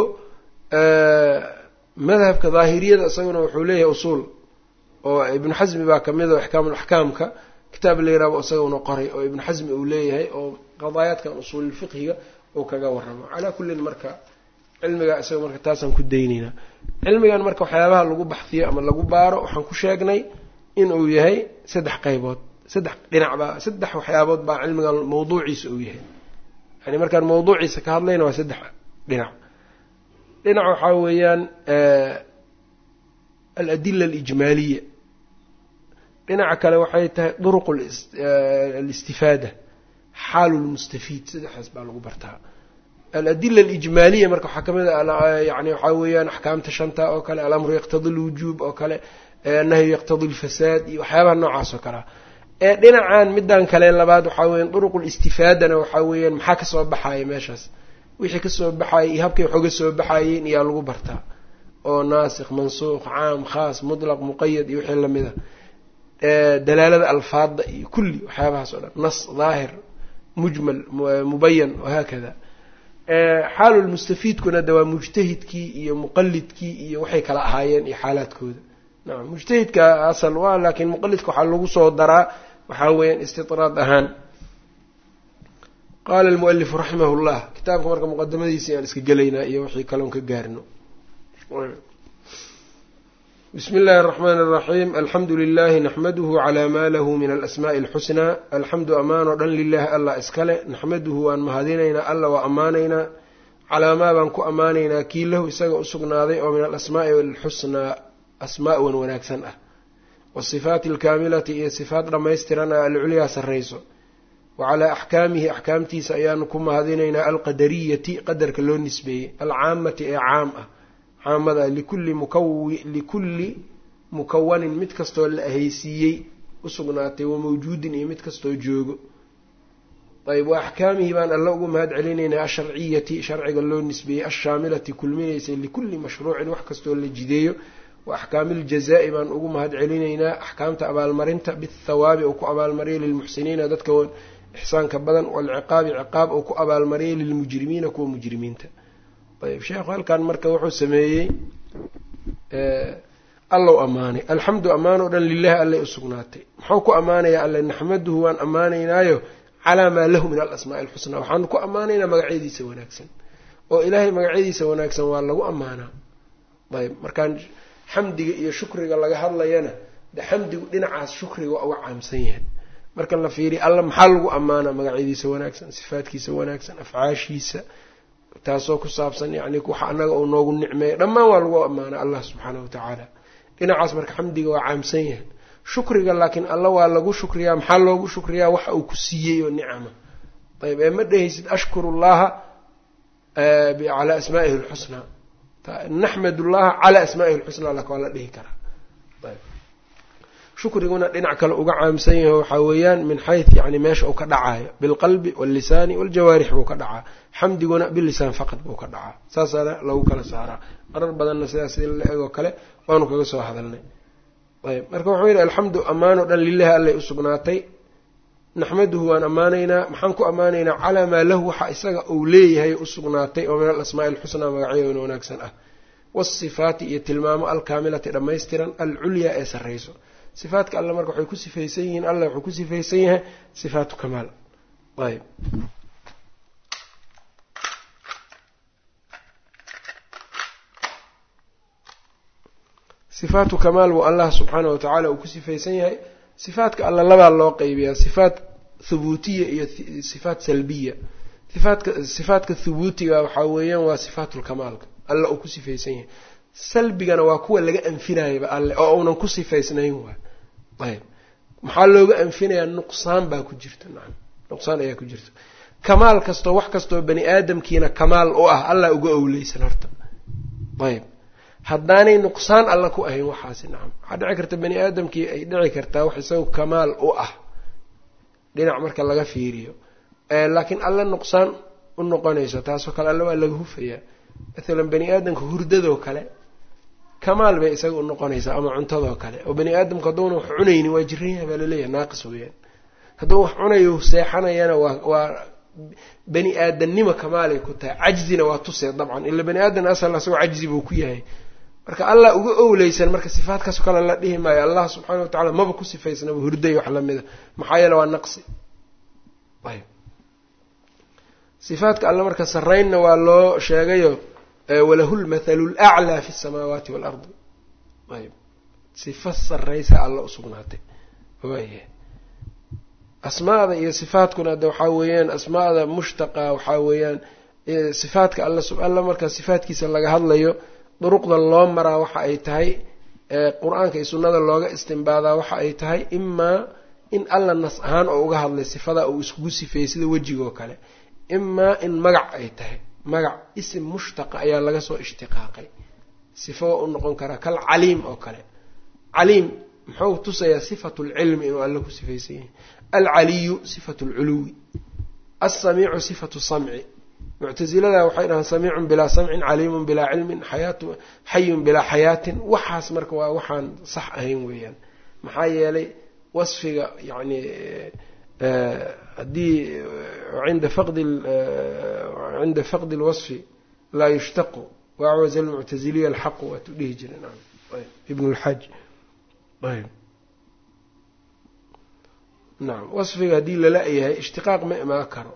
madhabka daahiriyada isaguna wuxuu leeyahay usuul oo ibnu xasmi baa kamid o axkaamul axkaamka kitaab la yiraabo isaguna qoray oo ibnu xasmi uu leeyahay oo qadaayaadkan usuululfiqhiga uu kaga waramo calaa kullin marka cilmiga isaga marka taasaan ku dayneynaa cilmigan marka waxyaabaha lagu baxfiyo ama lagu baaro waxaan ku sheegnay inuu yahay saddex qaybood saddex dhinac baa saddex waxyaabood baa cilmigan mawduuciisa uu yahay yani markaan mawduuciisa ka hadlayna waa saddex dhinac dhinac waxaa weeyaan aladila alijmaaliya dhinaca kale waxay tahay duruq alistifaada xaalu lmustafiid saddexdaas baa lagu bartaa aladila alijmaaliya marka waxaa kamid a yani waxaa weeyaan axkaamta shanta oo kale alamru yaqtadi lwujuub oo kale annahyu yaqtadi lfasaad iyo waxyaabaha noocaas oo kalea ee dhinacan midan kale labaad waxaa weyan duruq listifaadana waxaa weeyaan maxaa kasoo baxaya meeshaas wixii kasoo baxayay iyo habkay wax oga soo baxayeen iyaa lagu bartaa oo naasikh mansuuq caam khaas mutlaq muqayad iyo wixii lamid a dalaalada alfaada iyo kulli waxyaabahaas oo dhan nas daahir mujmal mubayan wahaakada xaalulmustafiidkuna de waa mujtahidkii iyo muqalidkii iyo waxay kala ahaayeen iyo xaalaadkooda nacam mujtahidka asal waa laakiin muqalidka waxaa lagu soo daraa waxaa weeyaan istidraad ahaan qaala almualifu raximah llah kitaabka marka muqadamadiisa ayaan iska gelaynaa iyo wixii kaloon ka gaarino bismi اllahi الرحmn الرaxيm alxamdu lilahi naxmaduhu clى ma lahu min alasmaءi اlxusnaa alxamdu amaan oo dhan lilahi allah iskale naxmaduhu waan mahadinaynaa alla waa ammaanaynaa calaa maa baan ku ammaanaynaa kii lahu isaga usugnaaday oo min alasmaa'i alxusnaa asmaa wan wanaagsan ah wasifaati alkaamilati iyo sifaat dhammaystiran ah alculyaa sarrayso wa calaa axkaamihi axkaamtiisa ayaanu ku mahadinaynaa alqadariyati qadarka loo nisbeeyey alcaamati ee caam ah caamada likulli mukawi likulli mukawanin mid kastoo la ahaysiiyey usugnaatay wa mawjuudin iyo mid kastoo joogo ayb wa axkaamihi baan alla ugu mahad celinaynaa asharciyati sharciga loo nisbeeyey ashaamilati kulminaysay likulli mashruucin wax kastoo la jideeyo wa axkaami iljazaa'i baan ugu mahad celinaynaa axkaamta abaalmarinta bithawaabi uu ku abaalmariyay lilmuxsiniina dadka ixsaanka badan waalciqaabi ciqaab uu ku abaalmariyay lilmujrimiina kuwa mujrimiinta ayb sheekhu halkan marka wuxuu sameeyey allow ammaanay alxamdu ammaan oo dhan lilahi allay usugnaatay muxuu ku ammaanayaa alle naxmaduhu waan ammaanaynaayo calaa maa lahu min alasmaa'i alxusnaa waxaanu ku ammaanaynaa magacyadiisa wanaagsan oo ilaahay magacyadiisa wanaagsan waa lagu ammaanaa ayb markaan xamdiga iyo shukriga laga hadlayana de xamdigu dhinacaas shukriga waa uga caamsan yahay marka la fiiriya alla maxaa lagu ammaanaa magacyadiisa wanaagsan sifaadkiisa wanaagsan afcaashiisa taasoo ku saabsan yani waxa anaga uu noogu nicmeeya dhammaan waa lagu ammaana allah subxaanahu watacaala dhinacaas marka xamdiga waa caamsan yahay shukriga laakiin alla waa lagu shukriyaa maxaa loogu shukriyaa waxa uu ku siiyey oo nicama ayb ee ma dhehaysid ashkuru llaha calaa asmaa'ihi lxusnaa naxmad llaha calaa asmaa'ihi lxusnaa laka waa la dhihi karaa ayb shukriguna dhinac kale uga caamsan yahay waxaa weeyaan min xayu yani meesha uu ka dhacaayo bilqalbi wallisaani waljawaarix buu ka dhacaa xamdiguna bilisaan faqad buu ka dhacaa saasaana lagu kala saaraa marar badanna sidaas in la egoo kale waanu kaga soo hadalnay ayb marka wuxuu yidhi alxamdu ammaanoo dhan lilahi allay usugnaatay naxmaduhu waan ammaanaynaa maxaan ku ammaanaynaa calaa maa lahu waxa isaga uu leeyahay usugnaatay oo min alasmaa'i alxusnaa magacyadoona wanaagsan ah waasifaati iyo tilmaamo alkaamilati dhammaystiran alculyaa ee sarrayso sifaatka alle marka waxay ku sifaysan yihiin alla wuxuu ku sifaysan yahay sifaatu kamaal ayb sifaatu kamaal buu allah subxaanahu watacaala uu ku sifaysan yahay sifaatka alla labaa loo qeybiyaa sifaat thubuutiya iyo sifaat salbiya sifaatka sifaatka thubuutiga waxaa weeyaan waa sifaatulkamaalka alla uu ku sifaysan yahay salbigana waa kuwa laga anfinayaba alle oo uunan ku sifaysnayn waay ayb maxaa looga anfinayaa nuqsaan baa ku jirta nacam nuqsaan ayaa ku jirta kamaal kastoo wax kastoo bani aadamkiina kamaal u ah allah uga owleysan horta ayb haddaanay nuqsaan alla ku ahayn waxaasi nacam waxaa dhici karta bani aadamkii ay dhici kartaa wax isaga kamaal u ah dhinac marka laga fiiriyo laakiin alla nuqsaan u noqonayso taasoo kale alla waa laga hufayaa mathalan bani aadamka hurdadoo kale kamaal bay isaga u noqonaysaa ama cuntadoo kale oo bani aadamku hadduuna wax cunayni waa jiran yahay baa laleeyahay naaqis weeyaan hadduu wax cunayo seexanayana waa waa bani aadamnimo kamaalay ku tahay cajzina waa tusee dabcan ila bani aadan asal asagoo cajzi buu ku yahay marka allah uga owleysan marka sifaadkaasoo kale la dhihi maayo allah subxaana wa tacala maba ku sifaysnaba hurday wax lamida maxaa yeele waa naqsi ayb sifaadka alle marka saraynna waa loo sheegayo walahu lmathalu laclaa fi samaawaati waalardi ayb sifa saraysa alla usugnaatay waaya asmaada iyo sifaadkuna de waxaa weeyaan asmaada mushtaqa waxaa weeyaan sifaadka alla alla marka sifaadkiisa laga hadlayo duruqda loo maraa waxa ay tahay qur-aanka iyo sunnada looga istimbaadaa waxa ay tahay imaa in alla nas ahaan oo uga hadlay sifada uu iskugu sifeeyey sida wejigoo kale imaa in magac ay tahay magac isim mushtaqa ayaa laga soo ishtiqaaqay sifo waa u noqon karaa kal caliim oo kale caliim muxuu tusayaa sifatu lcilmi inuu alle ku sifaysan yahay alcaliyu sifatu lculuwi alsamiicu sifatu samci muctasilada waxay dhahaan samiicun bilaa samcin caliimun bilaa cilmin xayaatu xayun bilaa xayaatin waxaas marka waa waxaan sax ahayn weeyaan maxaa yeelay wasfiga yacni haddii inda faqdi cinda faqdi lwasfi laa yushtaqu waacwaza almuctaziliya alxaqu waatu dhihi jireen ibn lxaj ayb nacam wasfiga haddii lala yahay ishtiqaaq ma imaan karo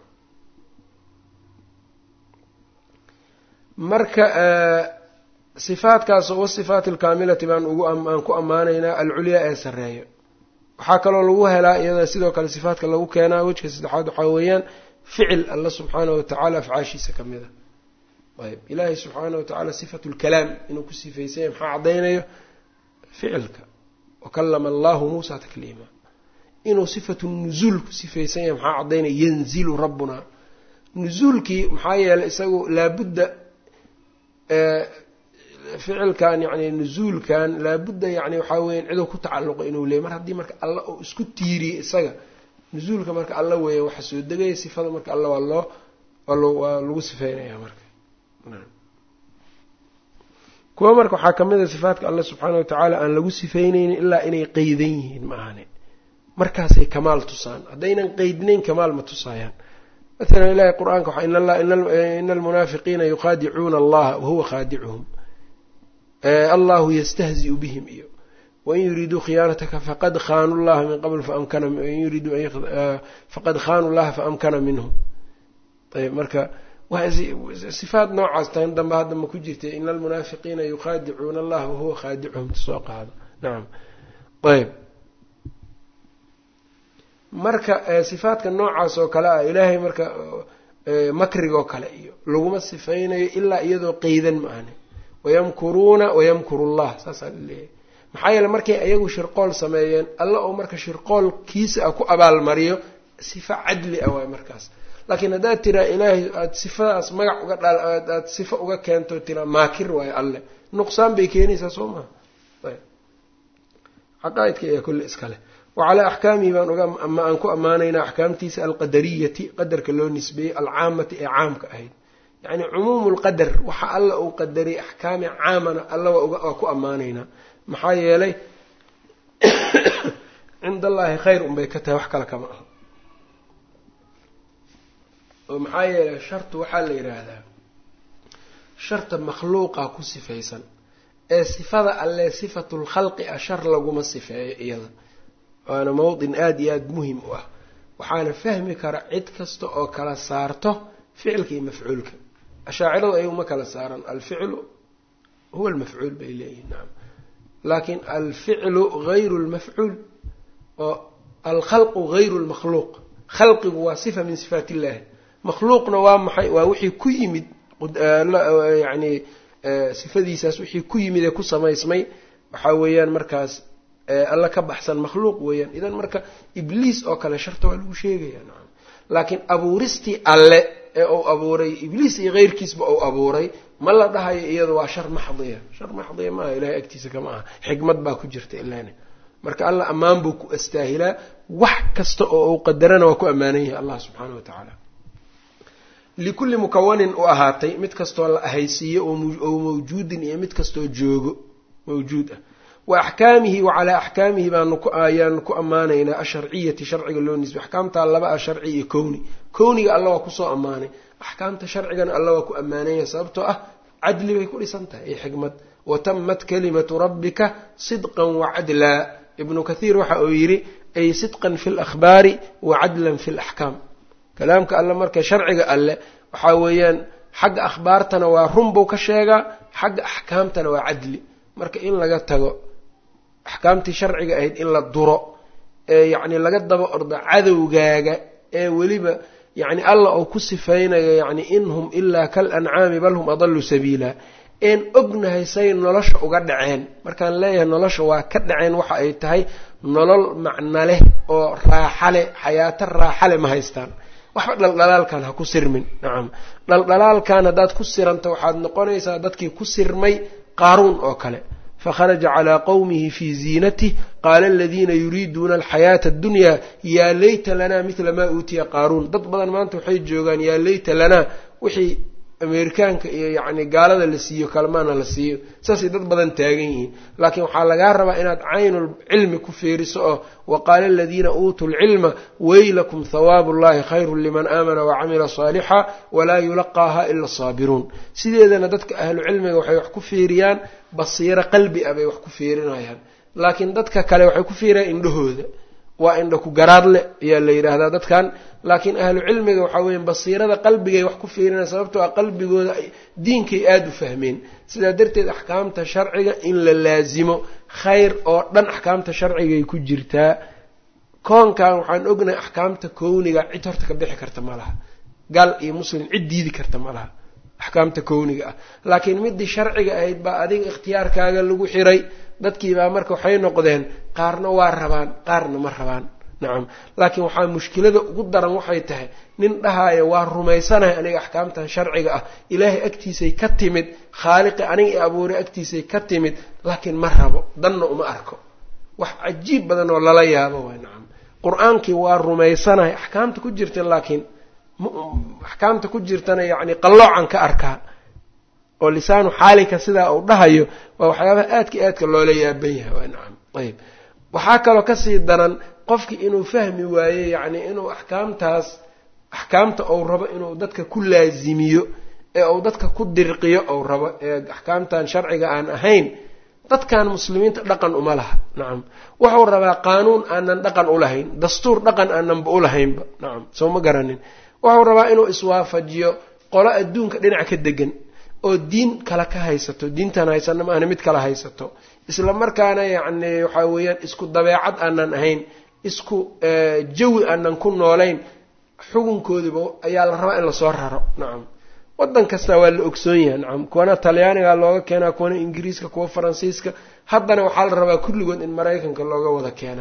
marka sifaadkaasoo wasifaat alkaamilati baan ugu aan ku ammaanaynaa alculyaa ee sarreeyo waxaa kaloo lagu helaa iyada sidoo kale sifaadka lagu keenaa wejka saddexaad waxaa weeyaan ficil alla subxaana wa tacaala afcaashiisa ka mid a ayb ilaahay subxaana wa tacaala sifatu lkalaam inuu ku sifaysanya maxaa caddaynayo ficilka wakallama allahu muusa takliima inuu sifatu nuzuul ku sifaysan yahay maxaa caddaynaya yanzilu rabbuna nuzuulkii maxaa yeelay isagu laabudda ficilkan yani nuzuulkan laabudda yani waxaa weyan ciduu ku tacalluqa inuu leeyay mar haddii marka alla uu isku tiiriyey isaga nuzuulka marka alla weeya waxa soo degaya sifada marka alla waa loo waa lagu sifeynaya marka kuwa marka waxaa kamid a sifaadka alla subxaana watacaala aan lagu sifeyneynin ilaa inay qeydan yihiin ma ahane markaasay kamaal tusaan haddaynan qeydnayn kamaal ma tusaayaan maala ilahi qur-aanka waxa ina almunaafiqiina yuqaadicuuna allaha wahuwa khaadicuhum allahu yastahzi'u bihim iyo wain yuriduu khiyaanataka faqad khaanu llaha min qabl faamkanain yuriduu faqad khaanu llaha faamkana minhum ayb marka sifaad noocaas tan dambe hadda ma ku jirta ina almunaafiqiina yuqaadicuuna allaha wahuwa khaadicuhum tasoo qaado nacam ayb marka sifaadka noocaas oo kale ah ilaahay marka makrigoo kale iyo laguma sifaynayo ilaa iyadoo qeydan ma ahne wayamkuruuna wayamkuru llah saasaa laleeyahay maxaa yeele markay ayagu shirqool sameeyeen alla oo marka shirqoolkiisa ah ku abaalmariyo sifa cadli ah waay markaas laakiin haddaad tiraa ilaahay aada sifadaas magac uga dhal aada sifo uga keento tiraa maakir waayo alle nuqsaan bay keenaysaa soo maha caqaaidka ayaa kulli iskale wacalaa axkaamihi baan uga aan ku ammaanaynaa axkaamtiisa alqadariyati qadarka loo nisbeeyey alcaamati ee caamka ahayd yacni cumuumu lqadar waxa alla uu qadariyay axkaami caamana alla waa ku ammaanaynaa maxaa yeelay cinda allaahi khayr unbay ka tahay wax kale kama aha oo maxaa yeelay shartu waxaa la yidhaahdaa sharta makhluuqa ku sifaysan ee sifada alle sifatulkhalqi ah shar laguma sifeeyo iyada waana mawdin aada iyo aada muhim u ah waxaana fahmi kara cid kasta oo kala saarto ficilka iyo mafcuulka ashaaciradu ayaguma kala saaran alficlu huwa almafcuul bay leeyihin nacam laakiin alficlu gayru lmafcuul oo alkhalqu gayru lmakhluuq khalqigu waa sifa min sifaat illahi makhluuqna waa maxay waa wixii ku yimid yani sifadiisaas wixii ku yimid ee ku samaysmay waxaa weeyaan markaas alla ka baxsan makhluuq weeyaan idan marka ibliis oo kale sharta waa lagu sheegaya nacam laakiin abuuristii alle ee uu abuuray ibliis iyo keyrkiisba uu abuuray ma la dhahayo iyada waa shar maxdiya shar maxdiya maaha ilahay agtiisa kama aha xikmad baa ku jirta ilaana marka alla ammaan buu ku astaahilaa wax kasta oo uu qadarana waa ku ammaanan yahay allah subxaana wa tacaala likulli mukawanin u ahaatay mid kastoo la ahaysiiyo oo mawjuudin iyo mid kastoo joogo mawjuud ah wa axkaamihi wa calaa axkaamihi baanu ku ayaanu ku ammaanaynaa asharciyati sharciga loo nisbay axkaamtaa laba ah sharci iyo kowni kowniga alla waa kusoo ammaanay axkaamta sharcigana alla waa ku ammaanaya sababtoo ah cadli bay ku dhisan tahay iyo xikmad watamat kalimatu rabbika sidqan wacadlaa ibnu kathiir waxa uu yidhi ay sidqan fi lakhbaari wa cadlan fi laxkaam kalaamka alle marka sharciga alle waxaa weeyaan xagga akhbaartana waa run buu ka sheegaa xagga axkaamtana waa cadli marka in laga tago axkaamtii sharciga ahayd in la duro ee yacni laga daba ordo cadowgaaga ee weliba yacni alla uu ku sifaynayo yacni in hum ilaa kal ancaami bal hum adallu sabiila een ognahay say nolosha uga dhaceen markaan leeyahay nolosha waa ka dhaceen waxa ay tahay nolol macno leh oo raaxa leh xayaato raaxa leh ma haystaan waxba dhaldhalaalkan ha ku sirmin nacam dhaldhalaalkan haddaad ku siranta waxaad noqonaysaa dadkii ku sirmay qaaruun oo kale fakharaja calaa qowmihi fii ziinatih qaala aladiina yuriiduuna alxayaata addunyaa yaa layta lanaa midla maa uutiya qaaruun dad badan maanta waxay joogaan yaa layta lanaa wixii ameerikaanka iyo yacni gaalada la siiyo kalmaana la siiyo saasay dad badan taagan yihiin laakiin waxaa lagaa rabaa inaad caynul cilmi ku fiiriso oo wa qaala aladiina uutuu lcilma weylakum hawaabu llahi khayrun liman aamana wacamila saalixa walaa yulaqaaha ila asaabiruun sideedana dadka ahlu cilmiga waxay wax ku fiiriyaan basiiro qalbi ah bay wax ku fiirinayaan laakiin dadka kale waxay ku fiiriyaan indhahooda waa indha ku garaadle ayaa la yidhaahdaa dadkan laakiin ahlu cilmiga waxaa weya basiirada qalbigay wax ku fiirinaya sababtoo a qalbigooda diinkay aada u fahmeen sidaa darteed axkaamta sharciga in la laasimo khayr oo dhan axkaamta sharcigay ku jirtaa koonkan waxaan ognahay axkaamta kowniga cid horta ka bixi karta ma laha gaal iyo muslim cid diidi karta ma laha axkaamta kowniga ah laakiin midii sharciga ahayd baa adiga ikhtiyaarkaaga lagu xiray dadkiibaa marka waxay noqdeen qaarna waa rabaan qaarna ma rabaan nacam laakiin waxaa mushkilada ugu daran waxay tahay nin dhahaayo waa rumaysanahay aniga axkaamtan sharciga ah ilaahay agtiisay ka timid khaaliqi aniga i abuuray agtiisay ka timid laakiin ma rabo danna uma arko wax cajiib badan oo lala yaabo waay nacam qur-aankii waa rumaysanahay axkaamta ku jirta laakiin axkaamta ku jirtana yacni qalloocan ka arkaa oo lisaanu xaalika sidaa uu dhahayo waa waxyaabaha aadka aadka loola yaaban yahay waa nacam ayb waxaa kaloo kasii daran qofki inuu fahmi waaye yacni inuu axkaamtaas axkaamta ou rabo inuu dadka ku laasimiyo ee uu dadka ku dirqiyo ou rabo ee axkaamtan sharciga aan ahayn dadkan muslimiinta dhaqan uma laha nacam wuxuu rabaa qaanuun aanan dhaqan ulahayn dastuur dhaqan aananba ulahaynba nacam soo ma garanin wuxuu rabaa inuu iswaafajiyo qolo adduunka dhinac ka degan oo diin kale ka haysato diintan haysana maahna mid kala haysato isla markaana yacni waxaa weeyaan isku dabeecad aanan ahayn isku jawi aanan ku noolayn xukunkoodiba ayaa la rabaa in lasoo raro nacam waddan kasta waa la ogsoon yahay nacam kuwana talyaaniga looga keenaa kuwana ingiriiska kuwa faransiiska haddana waxaa la rabaa kulligood in maraykanka looga wada keena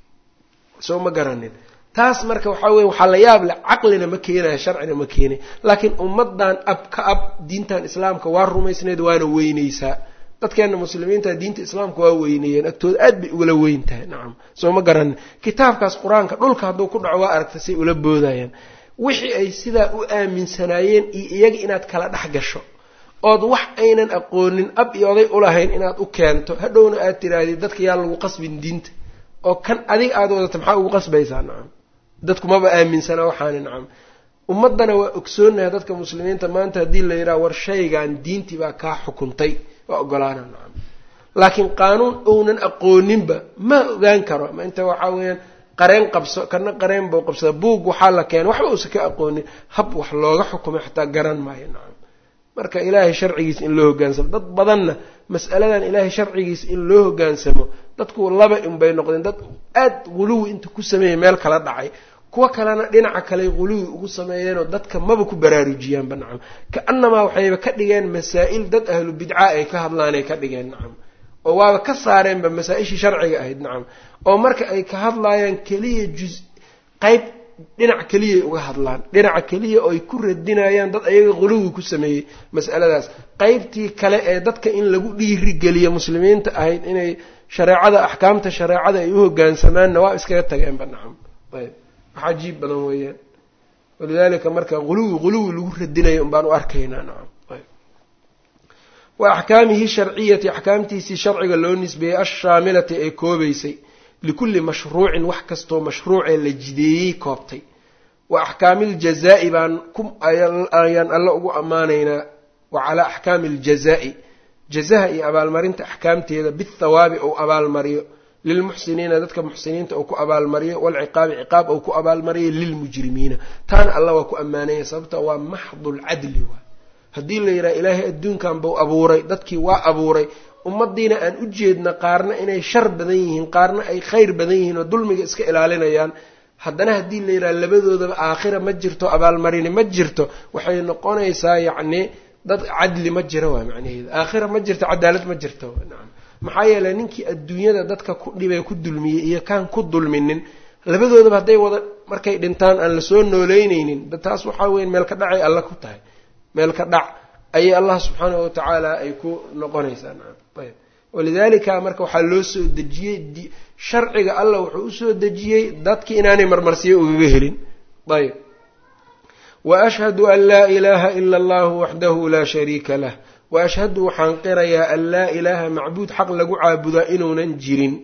soo ma garanin taas marka waxaa weye waxaa la yaab leh caqlina ma keenaya sharcina ma keenay laakiin ummaddan ab ka ab diintan islaamka waa rumaysneed waana weyneysaa dadkeena muslimiinta diinta islaamka waa weyneeyeen agtooda aad bay ugala weyn tahay nacam soo ma garanin kitaabkaas qur-aanka dhulka hadduu ku dhaco waa aragta say ula boodayaan wixii ay sidaa u aaminsanaayeen iyo iyaga inaad kala dhex gasho ood wax aynan aqoonin ab iyo oday ulahayn inaad u keento hadhowna aad tirahdid dadka yaa lagu qasbin diinta oo kan adiga aada wadata maxaa ugu qasbaysaa nacam dadku maba aaminsana waxaani nacam ummaddana waa ogsoonaha dadka muslimiinta maanta haddii la yidhaha war shaygan diintii baa kaa xukuntay waa ogolaana nacam laakiin qaanuun ounan aqooninba ma ogaan karo ma inta waxaa weeyaan qareen qabso kana qareen buu qabsada buug waxaa la keena waxba uusa ka aqoonin hab wax looga xukumay xataa garan maayo nacam marka ilaahay sharcigiisa in loo hogaansamo dad badanna mas'aladan ilaahay sharcigiisa in loo hogaansamo dadku laba unbay noqdeen dad aad guluwi inta ku sameeyay meel kala dhacay kuwa kalena dhinaca kale guluwi ugu sameeyeenoo dadka maba ku baraarujiyaanba nacam ka-anamaa waxayba ka dhigeen masaa'il dad ahlu bidca ay ka hadlaanay ka dhigeen nacam oo waaba ka saareenba masaa-ishii sharciga ahayd nacam oo marka ay ka hadlaayaan keliya juz qayb dhinac keliyay uga hadlaan dhinaca keliya oo ay ku radinayaan dad ayaga quluwi ku sameeyey mas'aladaas qaybtii kale ee dadka in lagu dhiirigeliyo muslimiinta ahayd inay shareecada axkaamta shareecada ay u hogaansamaanna waa iskaga tageenba nacam ayb wax cajiib badan weeyaan walidalika marka huluwi huluwi lagu radinayo unbaan u arkaynaa nacam wa axkaamihi sharciyati axkaamtiisii sharciga loo nisbeeyey ashaamilati ee koobaysay likulli mashruucin wax kastoo mashruucee la jideeyey koobtay wa axkaami ljazaa'i baan ayaan alle ugu ammaanaynaa wa calaa axkaami aljazaa'i jazaha iyo abaalmarinta axkaamteeda bithawaabi ou abaalmariyo lilmuxsiniina dadka muxsiniinta uu ku abaalmariyo walciqaabi ciqaab ou ku abaalmariyo lilmujrimiina taana alla waa ku ammaanaya sababta waa maxdulcadli waa haddii la yidhaha ilaahay adduunkan buu abuuray dadkii waa abuuray ummadiina aan u jeedna qaarna inay shar badan yihiin qaarna ay khayr badan yihiin oo dulmiga iska ilaalinayaan haddana haddii la yidhaha labadoodaba aakhira ma jirto abaalmarini ma jirto waxay noqonaysaa yacni dad cadli ma jira waa macnaheeda aakhira ma jirto cadaalad ma jirto nacam maxaa yeeley ninkii adduunyada dadka ku dhibay ku dulmiyey iyo kaan ku dulminin labadoodaba hadday wada markay dhintaan aan lasoo nooleyneynin taas waxaa weya meel ka dhacay alla ku tahay meel ka dhac ayay allah subxaanahu watacaala ay ku noqonaysaa nacam ayb walidalika marka waxaa loo soo dejiyey sharciga allah wuxuu usoo dejiyey dadki inaanay marmarsiyo ugaga helin ayb wa ashhadu an laa ilaaha ila allahu waxdahu laa shariika lah wa ashhadu waxaan qirayaa an laa ilaaha macbuud xaq lagu caabudaa inuunan jirin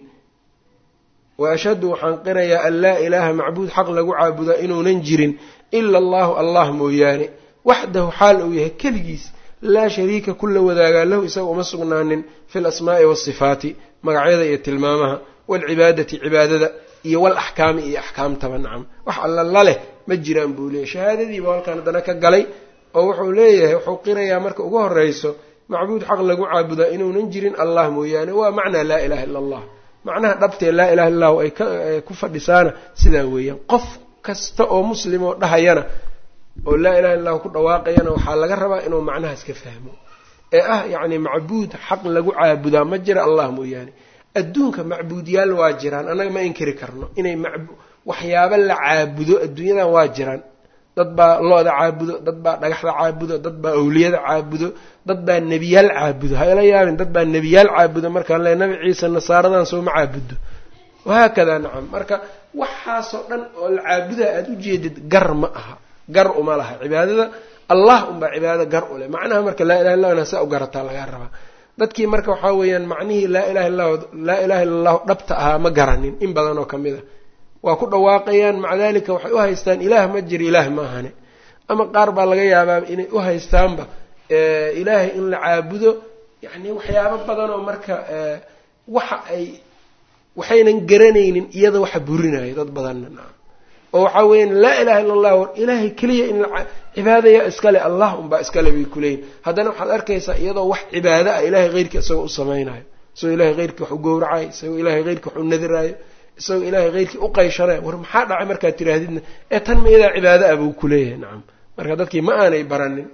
wa ashhadu waxaan qirayaa an laa ilaaha macbuud xaq lagu caabudaa inuunan jirin ila allahu allah mooyaane waxdahu xaal uu yahay keligiis laa shariika kula wadaagaa lahu isaga uma sugnaanin fi lasmaa'i waasifaati magacyada iyo tilmaamaha waalcibaadati cibaadada iyo walaxkaami iyo axkaamtaba nacam wax alla la leh ma jiraan buu leeyahy shahaadadiiba halkaan haddana ka galay oo wuxuu leeyahay wuxuu qirayaa marka ugu horeyso macbuud xaq lagu caabudaa inuunan jirin allah mooyaane waa macnaa laa ilaha illa allah macnaha dhabtee laa ilaha illa allahu ay ku fadhisaana sidaa weeyaan qof kasta oo muslim oo dhahayana oo laa ilaha illa lahu ku dhawaaqayana waxaa laga rabaa inuu macnahaas ka fahmo ee ah yacni macbuud xaq lagu caabudaa ma jira allah mooyaane adduunka macbuudyaal waa jiraan annaga ma inkiri karno inay waxyaabo la caabudo adduunyadan waa jiraan dad baa lo-da caabudo dad baa dhagaxda caabudo dad baa awliyada caabudo dad baa nebiyaal caabudo hayla yaabin dad baa nebiyaal caabudo markaan le nabi ciise nasaaradan soo ma caabudo wahaakadaa nacam marka waxaasoo dhan oo la caabudaa aada ujeedid gar ma aha gar uma laha cibaadada allah unbaa cibaadada gar u leh macnaha marka laa ilaha illa saa u garataa lagaa rabaa dadkii marka waxaa weeyaan macnihii laa ilaha illa laa ilaha illa allahu dhabta ahaa ma garanin in badan oo kamid a waa ku dhawaaqayaan maca dalika waxay u haystaan ilaah ma jiro ilaah ma ahane ama qaar baa laga yaabaa inay u haystaanba ilaahay in la caabudo yacni waxyaabo badan oo marka waxa ay waxaynan garanaynin iyada waxa burinayo dad badanna nacam oo waxaa weeyaan laa ilaha illa allah war ilaahay keliya in la cibaadaya iskale allah unbaa iskale bay kuleeyihin haddana waxaad arkaysaa iyadoo wax cibaado ah ilahay heyrkii isagoo u samaynayo isagoo ilahay heyrkii wax u gowracayo isagoo ilahay heyrkii wax u nadiraayo isagoo ilaahay heyrkii u qayshanayo war maxaa dhacay markaad tiraahdidna ee tan ma iyadaa cibaado ah buu kuleeyahay nacam marka dadkii ma aanay baranin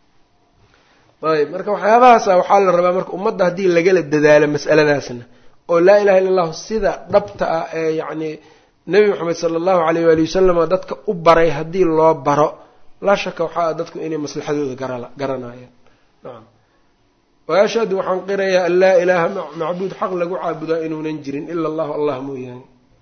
ayb marka waxyaabahaasa waxaa la rabaa marka ummadda haddii lagala dadaalo mas'aladaasna oo laa ilaha illa allahu sida dhabta ah ee yacni nebi moxamed sala allahu alayh waali wasalam dadka u baray haddii loo baro laa shaka waxaa dadku inay maslaxadooda garanayaan nacam wa ashhadu waxaan qirayaa an laa ilaaha macbuud xaq lagu caabudaa inuunan jirin ila allahu allah mooyaane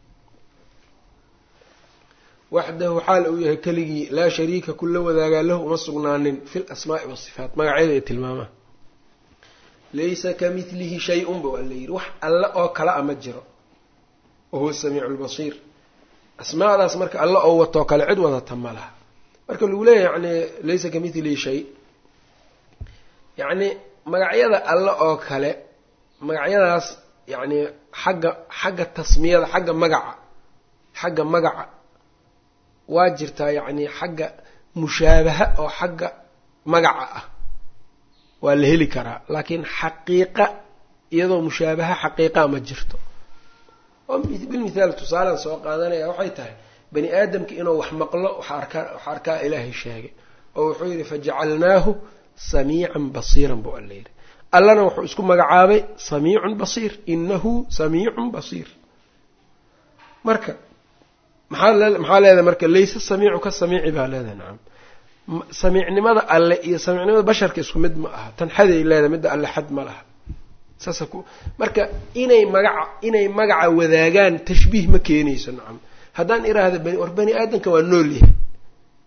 waxdahu xaal uu yahay keligii laa shariika kula wadaagaa lahu uma sugnaanin fi lasmaa'i wasifaat magacyada iyo tilmaamaha laysa ka milihi shay-un ba waa la yidhi wax alle oo kale a ma jiro wahuwa samiicu lbasiir asmaadaas marka alle oo watoo kale cid wadata ma laha marka lagu leeyahy yani laysa ka milihi shay yacni magacyada alle oo kale magacyadaas yacni xagga xagga tasmiyada xagga magaca xagga magaca waa jirtaa yacni xagga mushaabaha oo xagga magaca ah waa la heli karaa laakiin xaqiiqa iyadoo mushaabaha xaqiiqaa ma jirto oo bilmithaal tusaalaan soo qaadanaya waxay tahay bani aadamka inuu wax maqlo waxa arkaa waxa arkaa ilaahay sheegay oo wuxuu yidhi fajacalnaahu samiican basiiran buu alla yidhi allana wuxuu isku magacaabay samiicun basiir inahu samiicun basiir marka maxaa maxaa leedahay marka layse samiicu ka samiici baa leedahay nacam samiicnimada alle iyo samiicnimada basharka isku mid ma aha tan xaday leedahay midda alle xad ma laha saasa ku marka inay magaca inay magaca wadaagaan tashbiih ma keenayso nacam haddaan iraahda bani war bani aadamka waa nool yahay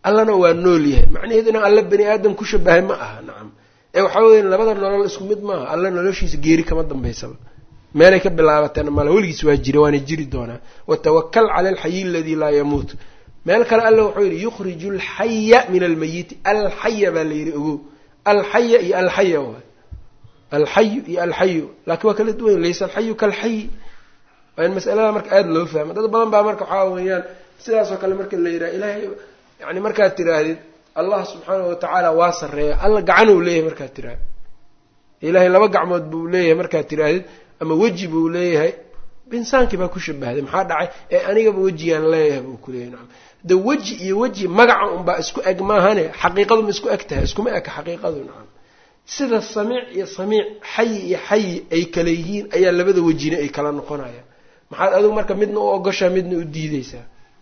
allana waa nool yahay macnaheedu inaan alla bani aadam ku shabahay ma aha nacam ee waxaa weya labada nolol isku mid maaha alla noloshiisa geeri kama dambaysaba meelay ka bilaabateen mala weligiis waa jira waana jiri doonaa watawakal cala alxayi aladii laa yamuut meel kale alla wuxuu yidhi yukhriju alxaya min almayiti alxaya baa la yidhi ogow alxaya iyo alxaya waay alxayu iyo alxayu laakiin waa kala duwan laysa alxayu kaalxayi waa in masalada marka aada loo fahmo dad badan baa marka waxaa weeyaan sidaasoo kale marka la yidhaha ilaahay yani markaad tiraahdid allah subxaanahu watacaala waa sarreeya alla gacan uu leeyahay markaad tirahdid ilaahay laba gacmood buu leeyahay markaad tiraahdid ama weji buu leeyahay insaankii baa ku shabahday maxaa dhacay ee anigaba wejigaan leeyahay buu kuleeyahy nacam de weji iyo weji magaca unbaa isku eg maahane xaqiiqadu ma isku eg tahay iskuma eka xaqiiqadu nacam sida samiic iyo samiic xayi iyo xayi ay kala yihiin ayaa labada wejina ay kala noqonayaan maxaad adigu marka midna u ogoshaa midna u diideysaa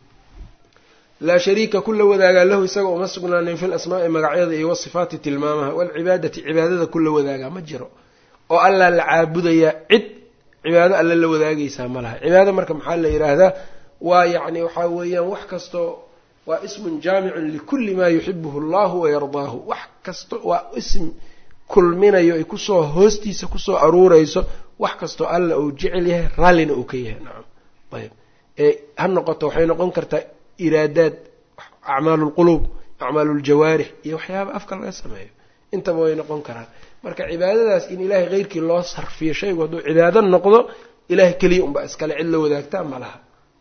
laa shariika kula wadaagaa lahu isaga uma sugnaanin fi lasmaai magacyada iyo wasifaati tilmaamaha waalcibaadati cibaadada kula wadaagaa ma jiro oo allaa la caabudayaa cid cibaado alle la wadaagaysaa ma laha cibaado marka maxaa la yidhaahdaa waa yacni waxaa weeyaan wax kastoo waa ismun jaamicun likulli maa yuxibuhu allahu wayardaahu wax kasto waa ism kulminayo ay kusoo hoostiisa kusoo aruureyso wax kastoo alla uu jecel yahay raallina uu ka yahay nacam ayb ee ha noqoto waxay noqon kartaa iraadaad acmaalu lquluub acmaalu ljawaarix iyo waxyaaba afka laga sameeyo intaba way noqon karaan marka cibaadadaas in ilaahay keyrkii loo sarfiyo shaygu hadduu cibaado noqdo ilahay keliya unbaa iskale cid la wadaagtaa ma laha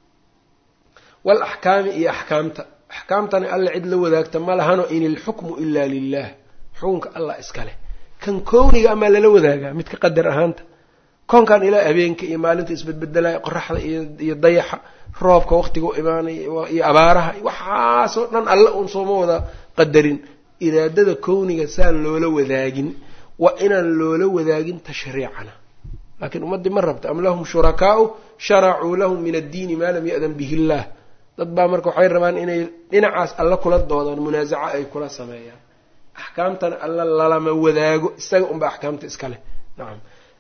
wal axkaami iyo axkaamta axkaamtana alla cid la wadaagta ma lahano in ilxukmu ilaa lilah xukunka allah iskale kan kowniga amaa lala wadaagaa midka qadar ahaanta koonkan ilaa habeenka iyo maalinta isbedbedelaya qoraxda iyo dayaxa roobka waqtiga u imaanaya iyo abaaraha waxaasoo dhan alle uun sooma wada qadarin iraadada kowniga saan loola wadaagin waa inaan loola wadaagin tashriicana laakiin ummaddii ma rabta am lahum shurakaau sharacuu lahum min addiini maa lam ya'dan bihi illaah dad baa marka waxay rabaan inay dhinacaas alla kula doodaan munaasaco ay kula sameeyaan axkaamtana alla lalama wadaago isaga unba axkaamta iska leh nacam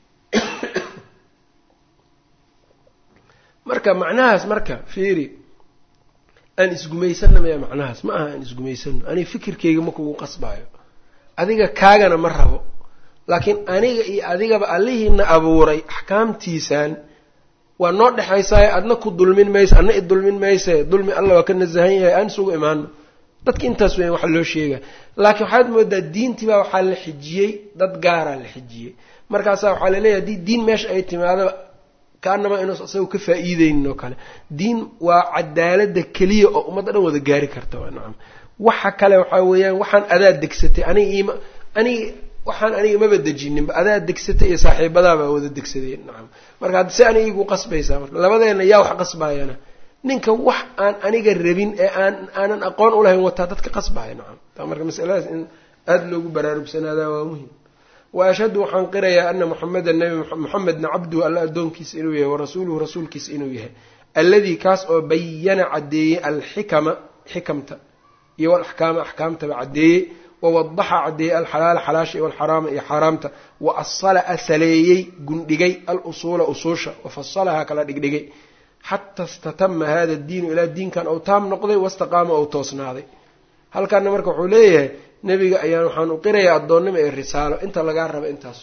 marka macnahaas marka fiiri aan isgumaysanna maya macnahaas ma aha aan isgumaysano aniga fikirkeyga ma kugu qasbaayo adiga kaagana ma rabo laakiin aniga iyo adigaba allihiina abuuray axkaamtiisan waa noo dhexaysaayo adna ku dulmin mayse adna i dulmin mayse dulmi alla waa ka nasahan yahay aan isugu imaano dadka intaas weyan waxa loo sheega laakiin waxaad moodaa diintii baa waxaa la xijiyey dad gaaraa la xijiyey markaasaa waxaa laleeyahay haddii diin meesha ay timaado kaanama inuus isaga ka faa-iideynin oo kale diin waa cadaalada keliya oo ummadda dhan wada gaari karta waa nacam waxa kale waxaa weeyaan waxaan adaa degsatay aniga iima aniga waxaan aniga maba dejininba adaa degsatay iyo saaxiibadaabaa wada degsadeen nacam marka hadda si aniga igu qasbaysaa marka labadeena yaa wax qasbaayana ninka wax aan aniga rabin ee aan aanan aqoon ulahayn wataa dadka qasbaaya nacam taa marka masaladaas in aada loogu baraarugsanaada waa muhim wa ashhadu waxaan qirayaa ana muxamedan nabi muxamedna cabduhu alla addoonkiisa inuu yahay warasuuluhu rasuulkiisa inuu yahay alladii kaas oo bayana caddeeyey alxikama xikamta iyo walaxkaama axkaamtaba caddeeyey wawadaxa caddeeyey alxalaala xalaasha iyo alxaraama iyo xaaraamta wa asala asaleeyey gundhigay alusuula usuusha wafasalahaa kala dhigdhigay xata istatama hada diinu ilaa diinkan ou taam noqday wastaqaama ou toosnaaday halkaana marka wuxuu leeyahay nebiga ayaan waxaan u qirayaa addoonnimo iyo risaalo inta lagaa raba intaas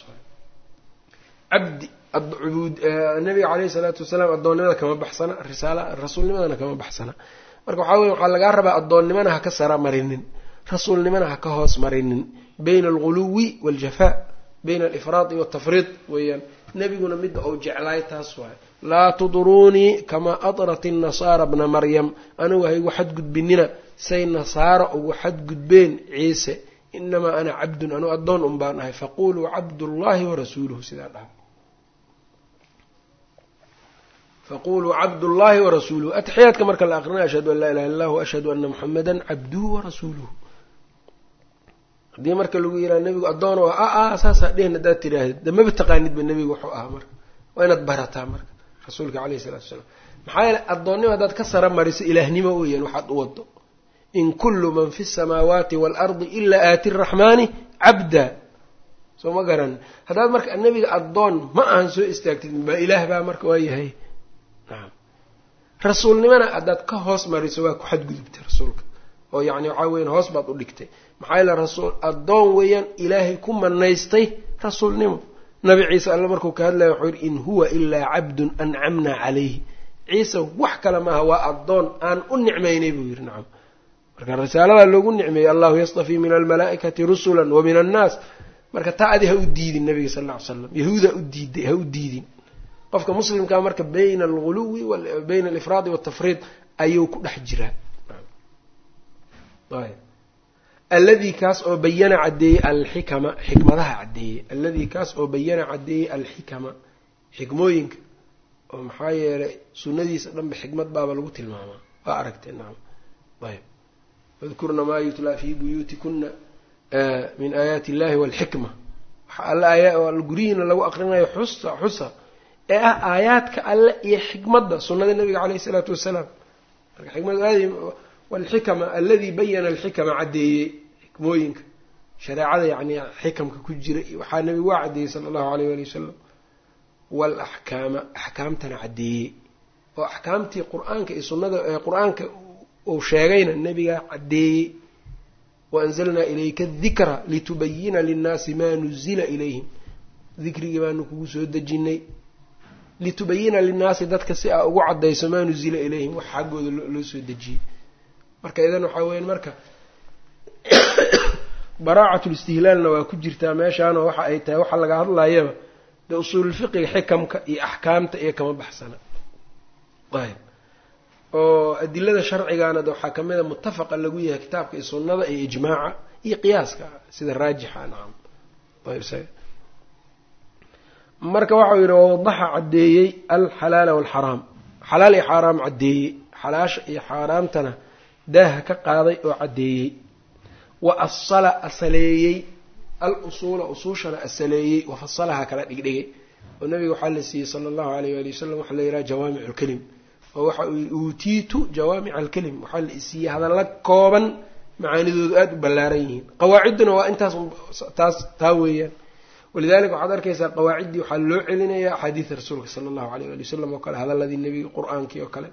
cabdi nabiga caleyhi salaatu wasalaam addoonnimada kama baxsana risaala rasuulnimadana kama baxsana marka waxaa weye waxaa lagaa rabaa addoonnimana ha ka sara marinin rasuulnimana ha ka hoos marinin bayna alguluwi waaljafaa bayna alifraadi waltafriid weeyaan nebiguna midda ou jeclaay taas waay laa tudruunii kamaa adrat innasaara bna maryam anigu haygu xadgudbinina say nasaara ugu xadgudbeen ciise inamaa ana cabdun anu addoon un baan ahay faquluu cabdullaahi warasuuluhu sidaa dhaha faquluu cabdullaahi warasuuluhu atxiyaadka marka la aqrinay ashhadu an laa ilaha illa hu ashhadu ana muxameda cabduhu warasuuluhu haddii marka lagu yiraha nebigu addoon oo a a saasaa dhehen haddaad tiraahdeed damaba taqaanidba nebigu wuxuu ahaa marka waa inaad barataa marka rasuulka caleyhi salatu wasalaam maxaa yeele addoonnimo haddaad ka sara mariso ilaahnimo weeyaan waxaad u wado in kullu man fi samaawaati waalardi ilaa aati raxmaani cabda soo ma garan haddaad marka nebiga addoon ma ahan soo istaagtid baa ilaah baa marka waa yahay nacam rasuulnimona haddaad ka hoos mariso waa ku xadgudubtay rasuulka oo yacni waxaa weyan hoos baad u dhigtay maxaa yeele rasuul addoon weeyaan ilaahay ku manaystay rasuulnimo nabi ciise alle markuu ka hadlaya wuxuu yidhi in huwa ilaa cabdun ancamna calayhi ciise wax kale maaha waa addoon aan u nicmaynay buu yidhi nacam marka risaaladaa loogu nicmeeyey allahu yastafii min almalaa'ikati rusulan wa min annaas marka taa adi ha u diidin nabiga sal alla ly slam yahuuda u diiday ha u diidin qofka muslimkaa marka bayna alguluwi bayna alifraadi waltafriid ayuu ku dhex jiraa alladii kaas oo bayana caddeeyey alxikama xikmadaha caddeeyey alladii kaas oo bayana caddeeyey alxikama xikmooyinka oo maxaa yeelay sunnadiisa dhanba xikmad baaba lagu tilmaamaa waa aragtee nacam ayb wadkurna maa yutlaa fii buyuutikuna min aayaati illahi walxikma waxa alle aaya guryihiina lagu aqrinayo xusa xusa ee ah aayaadka alle iyo xikmadda sunnada nabiga caleyhi isalaatu wasalaam marka xikmadu aad walxikama alladii bayana alxikama caddeeyey xikmooyinka shareecada yacni xikamka ku jira waxaa nabigu waa caddeeyey sala allahu aleyh wali wasalam waalaxkaama axkaamtana caddeeyey oo axkaamtii qur-aanka iyo sunnada qur-aanka uu sheegayna nebigaa caddeeyey waanzalnaa ilayka adikra litubayina linnaasi maa nuzila ilayhim dikrigii baanu kugu soo dejinay litubayina linnaasi dadka si aa ugu caddayso maa nuzila ilayhim wax xaggooda loo soo dejiyey marka idan waxaa weyan marka baraacatul-istihlaalna waa ku jirtaa meeshaanoo waxa ay tahay waxa laga hadlayaba dee usuululfiqiga xikamka iyo axkaamta iyo kama baxsana ayb oo adilada sharcigaana de waxaa kamid a mutafaqa lagu yahay kitaabka iyo sunnada iyo ijmaaca iyo qiyaaska sida raajixa nacam ayb marka waxau yidhi wawadaxa caddeeyey alxalaala walxaraam xalaal iyo xaaraam caddeeyey xalaasha iyo xaaraamtana daaha ka qaaday oo caddeeyey wa asala asaleeyey al usuula usuushana asaleeyey wa fasalaha kala dhigdhigay oo nabiga waxaa la siiyey sala allahu alayh waali wasalam waxaa la yidhaha jawaamicu lkelim oo waxa uu yidhi uutiitu jawaamica alkelim waxaa la isiiyey hadalla kooban macaanidoodu aada u ballaaran yihiin qawaacidduna waa intaas taas taa weeyaan walidalika waxaad arkaysaa qawaaciddii waxaa loo celinayaa axaadiida rasuulka sala allahu alayh wali wasalam oo kale hadaladii nebiga qur-aankii oo kale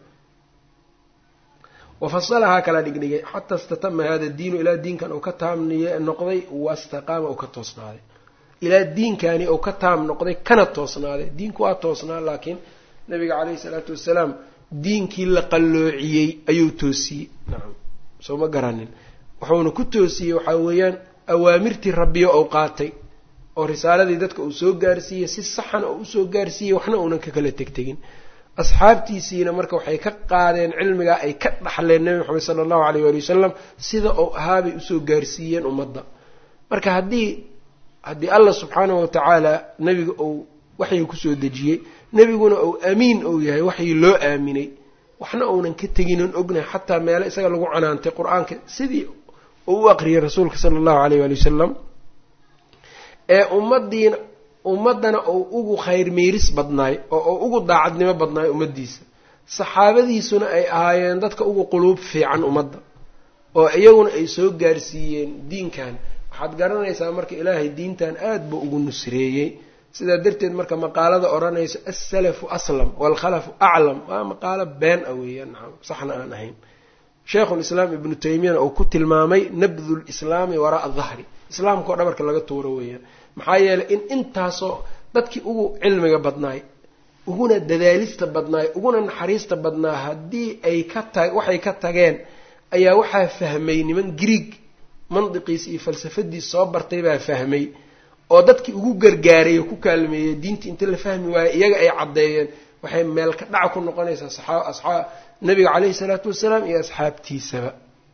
wafasalahaa kala dhigdhigay xataa istatama hada diinu ilaa diinkan uu ka taamniye noqday wastaqaama uu ka toosnaaday ilaa diinkani uu ka taam noqday kana toosnaaday diinku waa toosnaa laakiin nabiga caleyhi salaatu wasalaam diinkii la qalloociyey ayuu toosiyey nacam soo ma garanin wuxuuna ku toosiyey waxaa weeyaan awaamirtii rabbiyo ou qaatay oo risaaladii dadka uu soo gaarsiiyey si saxan oo usoo gaarsiiyey waxna uunan ka kala tegtegin asxaabtiisiina marka waxay ka qaadeen cilmigaa ay ka dhaxleen nebi maxamed sala allahu aleyh waali wasalam sida uu ahaabay usoo gaarsiiyeen ummadda marka haddii haddii allah subxaanahu watacaala nebiga uu waxyi kusoo dejiyey nebiguna uu amiin ou yahay waxyi loo aaminay waxna uunan ka teginon ognahay xataa meelo isaga lagu canaantay qur-aanka sidii uu u aqriyay rasuulka sala allahu aleyh waali wasalam ee ummadiina ummaddana uu ugu khayr miiris badnaay oo uu ugu daacadnimo badnaay ummaddiisa saxaabadiisuna ay ahaayeen dadka ugu quluub fiican ummadda oo iyaguna ay soo gaarsiiyeen diinkan waxaad garanaysaa marka ilaahay diintan aada buu ugu nusreeyey sidaa darteed marka maqaalada odhanayso assalafu aslam waalkhalafu aclam waa maqaalo been ah weeyaan nacam saxna aan ahayn sheikhulislaam ibnu taymiyana uu ku tilmaamay nabdu lislaami waraaa dahri islaamka oo dhabarka laga tuuro weeyaan maxaa yeelay in intaasoo dadkii ugu cilmiga badnaay uguna dadaalista badnaay uguna naxariista badnaa haddii ay ka ta waxay ka tageen ayaa waxaa fahmay niman grieg mandiqiis iyo falsafadiis soo bartay baa fahmay oo dadkii ugu gargaaray oo ku kaalmeeyey diintii inta la fahmi waaye iyaga ay caddeeyeen waxay meel ka dhaca ku noqonaysaa saxaab asxaab nabiga caleyhi salaatu wasalaam iyo asxaabtiisaba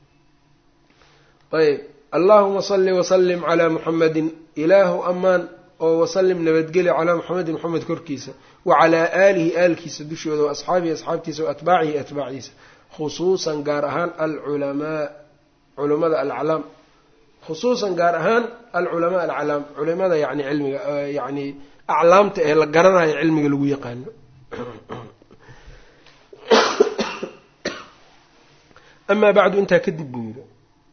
ayb allahuma salli wasalim calaa muxamadin ilaahu amaan oo wasalim nabadgeli calaa muxamedin moxamed korkiisa wa calaa aalihi aalkiisa dushooda wa asxaabihi asxaabtiisa wa atbaacihi atbaacdiisa khusuusan gaar ahaan alculamaa culamada alaclaam khusuusan gaar ahaan alculamaa alaclaam culimada yani cilmiga yani aclaamta ee la garanayo cilmiga lagu yaqaano amaa bacdu intaa kadib buu yiri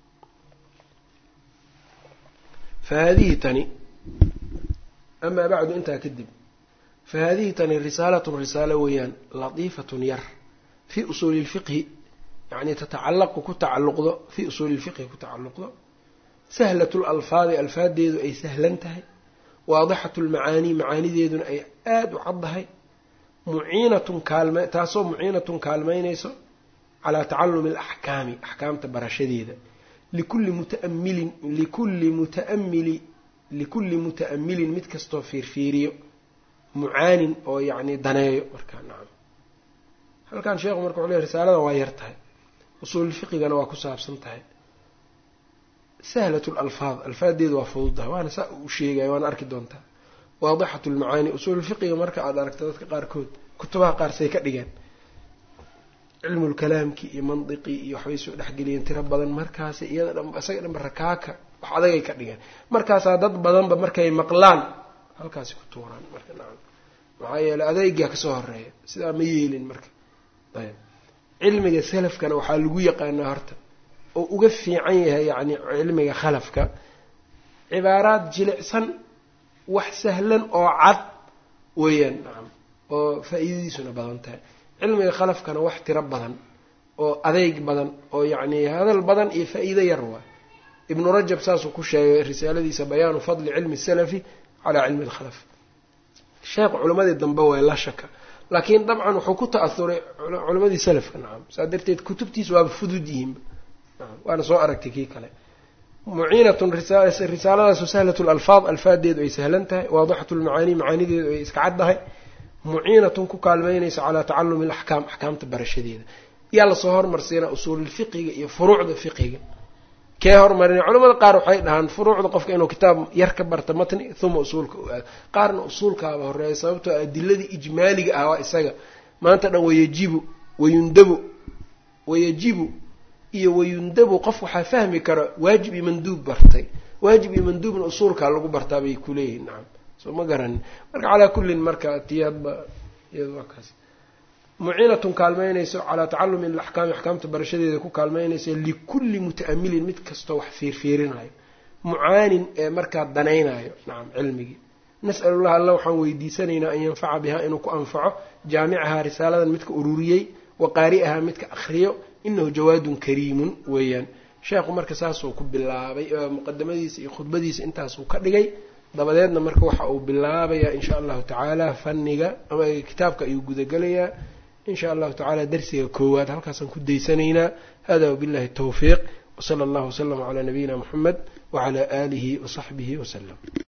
fahadihi tani amaa bacdu intaa kadib fa haadihi tani risaalatun risaalo weeyaan latiifatun yar fii usuuli lfiqhi yacni tatacallaqu ku tacalluqdo fii usuuli lfiqhi ku tacalluqdo sahlat lalfaadi alfaadeedu ay sahlan tahay waadixatu lmacaanii macaanideeduna ay aada u caddahay muciinatun kaalme taasoo muciinatun kaalmeynayso calaa tacalumi alaxkaami axkaamta barashadeeda likulli mutaamilin likulli mutaamili likulli muta'amilin mid kastoo fiirfiiriyo mucaanin oo yacni daneeyo markaa nacam halkan sheekhu marka wuxuu ley risaalada waa yar tahay usuululfiqigana waa ku saabsan tahay sahlat lalfaad alfaadeedu waa fududtahay waana saa u sheegaya waana arki doontaa waadixatu lmacaani usuululfiqiga marka aada aragto dadka qaarkood kutubaha qaar say ka dhigeen cilmulkalaamkii iyo mandiqii iyo waxbay soo dhexgeliyeen tiro badan markaasi iyada dhan isaga dhanba rakaaka wax adagay ka dhigeen markaasaa dad badanba markay maqlaan halkaasi ku tuuraan marka nacam maxaa yeeley adeygaa kasoo horeeya sidaa ma yeelin marka ayb cilmiga salafkana waxaa lagu yaqaanaa horta oo uga fiican yahay yacni cilmiga khalafka cibaaraad jilicsan wax sahlan oo cad weeyaan nacam oo faa-iidadiisuna badan tahay cilmiga khalafkana wax tiro badan oo adeyg badan oo yacni hadal badan iyo faa-iido yar waa ibnu rajab saasuu ku sheegay risaaladiisa bayaanu fadli cilmi salafi calaa cilmi alkhalaf sheekh culimadii dambe waa la shaka laakiin dabcan wuxuu ku ta-ahuray culimadii salafka nacam saa darteed kutubtiisa waaba fudud yihiinba waana soo aragtay kii kale muciinatun risaaladaasu sahlat lalfaad alfaadeedu ay sahlan tahay waadixatu lmacaanii macaanideedu ay iska caddahay muciinatun ku kaalmeynaysa calaa tacalumi alaxkaam axkaamta barashadeeda yaa lasoo hormarsiinaa usuululfiqiga iyo furuucda fiqiga kee hormarina culamada qaar waxay dhahaan furuucda qofka inuu kitaab yar ka barta matni uma usuulka u aado qaarna usuulkaaba horeeya sababtoo adiladii ijmaaliga ah waa isaga maanta dhan wayajibu wayundabu wayajibu iyo wayundabu qof waxaa fahmi kara waajib iyo manduub bartay waajib iyo manduubna usuulkaa lagu bartaa bay kuleeyihin nacam soo ma garanin marka calaa kullin marka tii hadba iyada waa kaas muciinatun kaalmeynayso calaa tacalumi alaxkaami axkaamta barashadeeda ku kaalmeynaysa likulli muta'amilin mid kastoo wax fiirfiirinayo mucaanin ee markaa danaynayo nacam cilmigii nas'alullah alla waxaan weydiisanaynaa an yanfaca bihaa inuu ku anfaco jaamicahaa risaaladan midka ururiyey wa qaari'ahaa midka akhriyo inahu jawaadun kariimun weeyaan sheekhu marka saasuu ku bilaabay muqadamadiisa iyo khudbadiisa intaasuu ka dhigay dabadeedna marka waxa uu bilaabayaa insha allahu tacaala fanniga ama kitaabka ayuu gudagelayaa in sha allahu tacala darsiga koowaad halkaasaan ku daysanaynaa hada wabillahi towfiiq wsala allahu waslama calaa nabiyina muxamed wacalaa aalihi wasaxbihi wasalam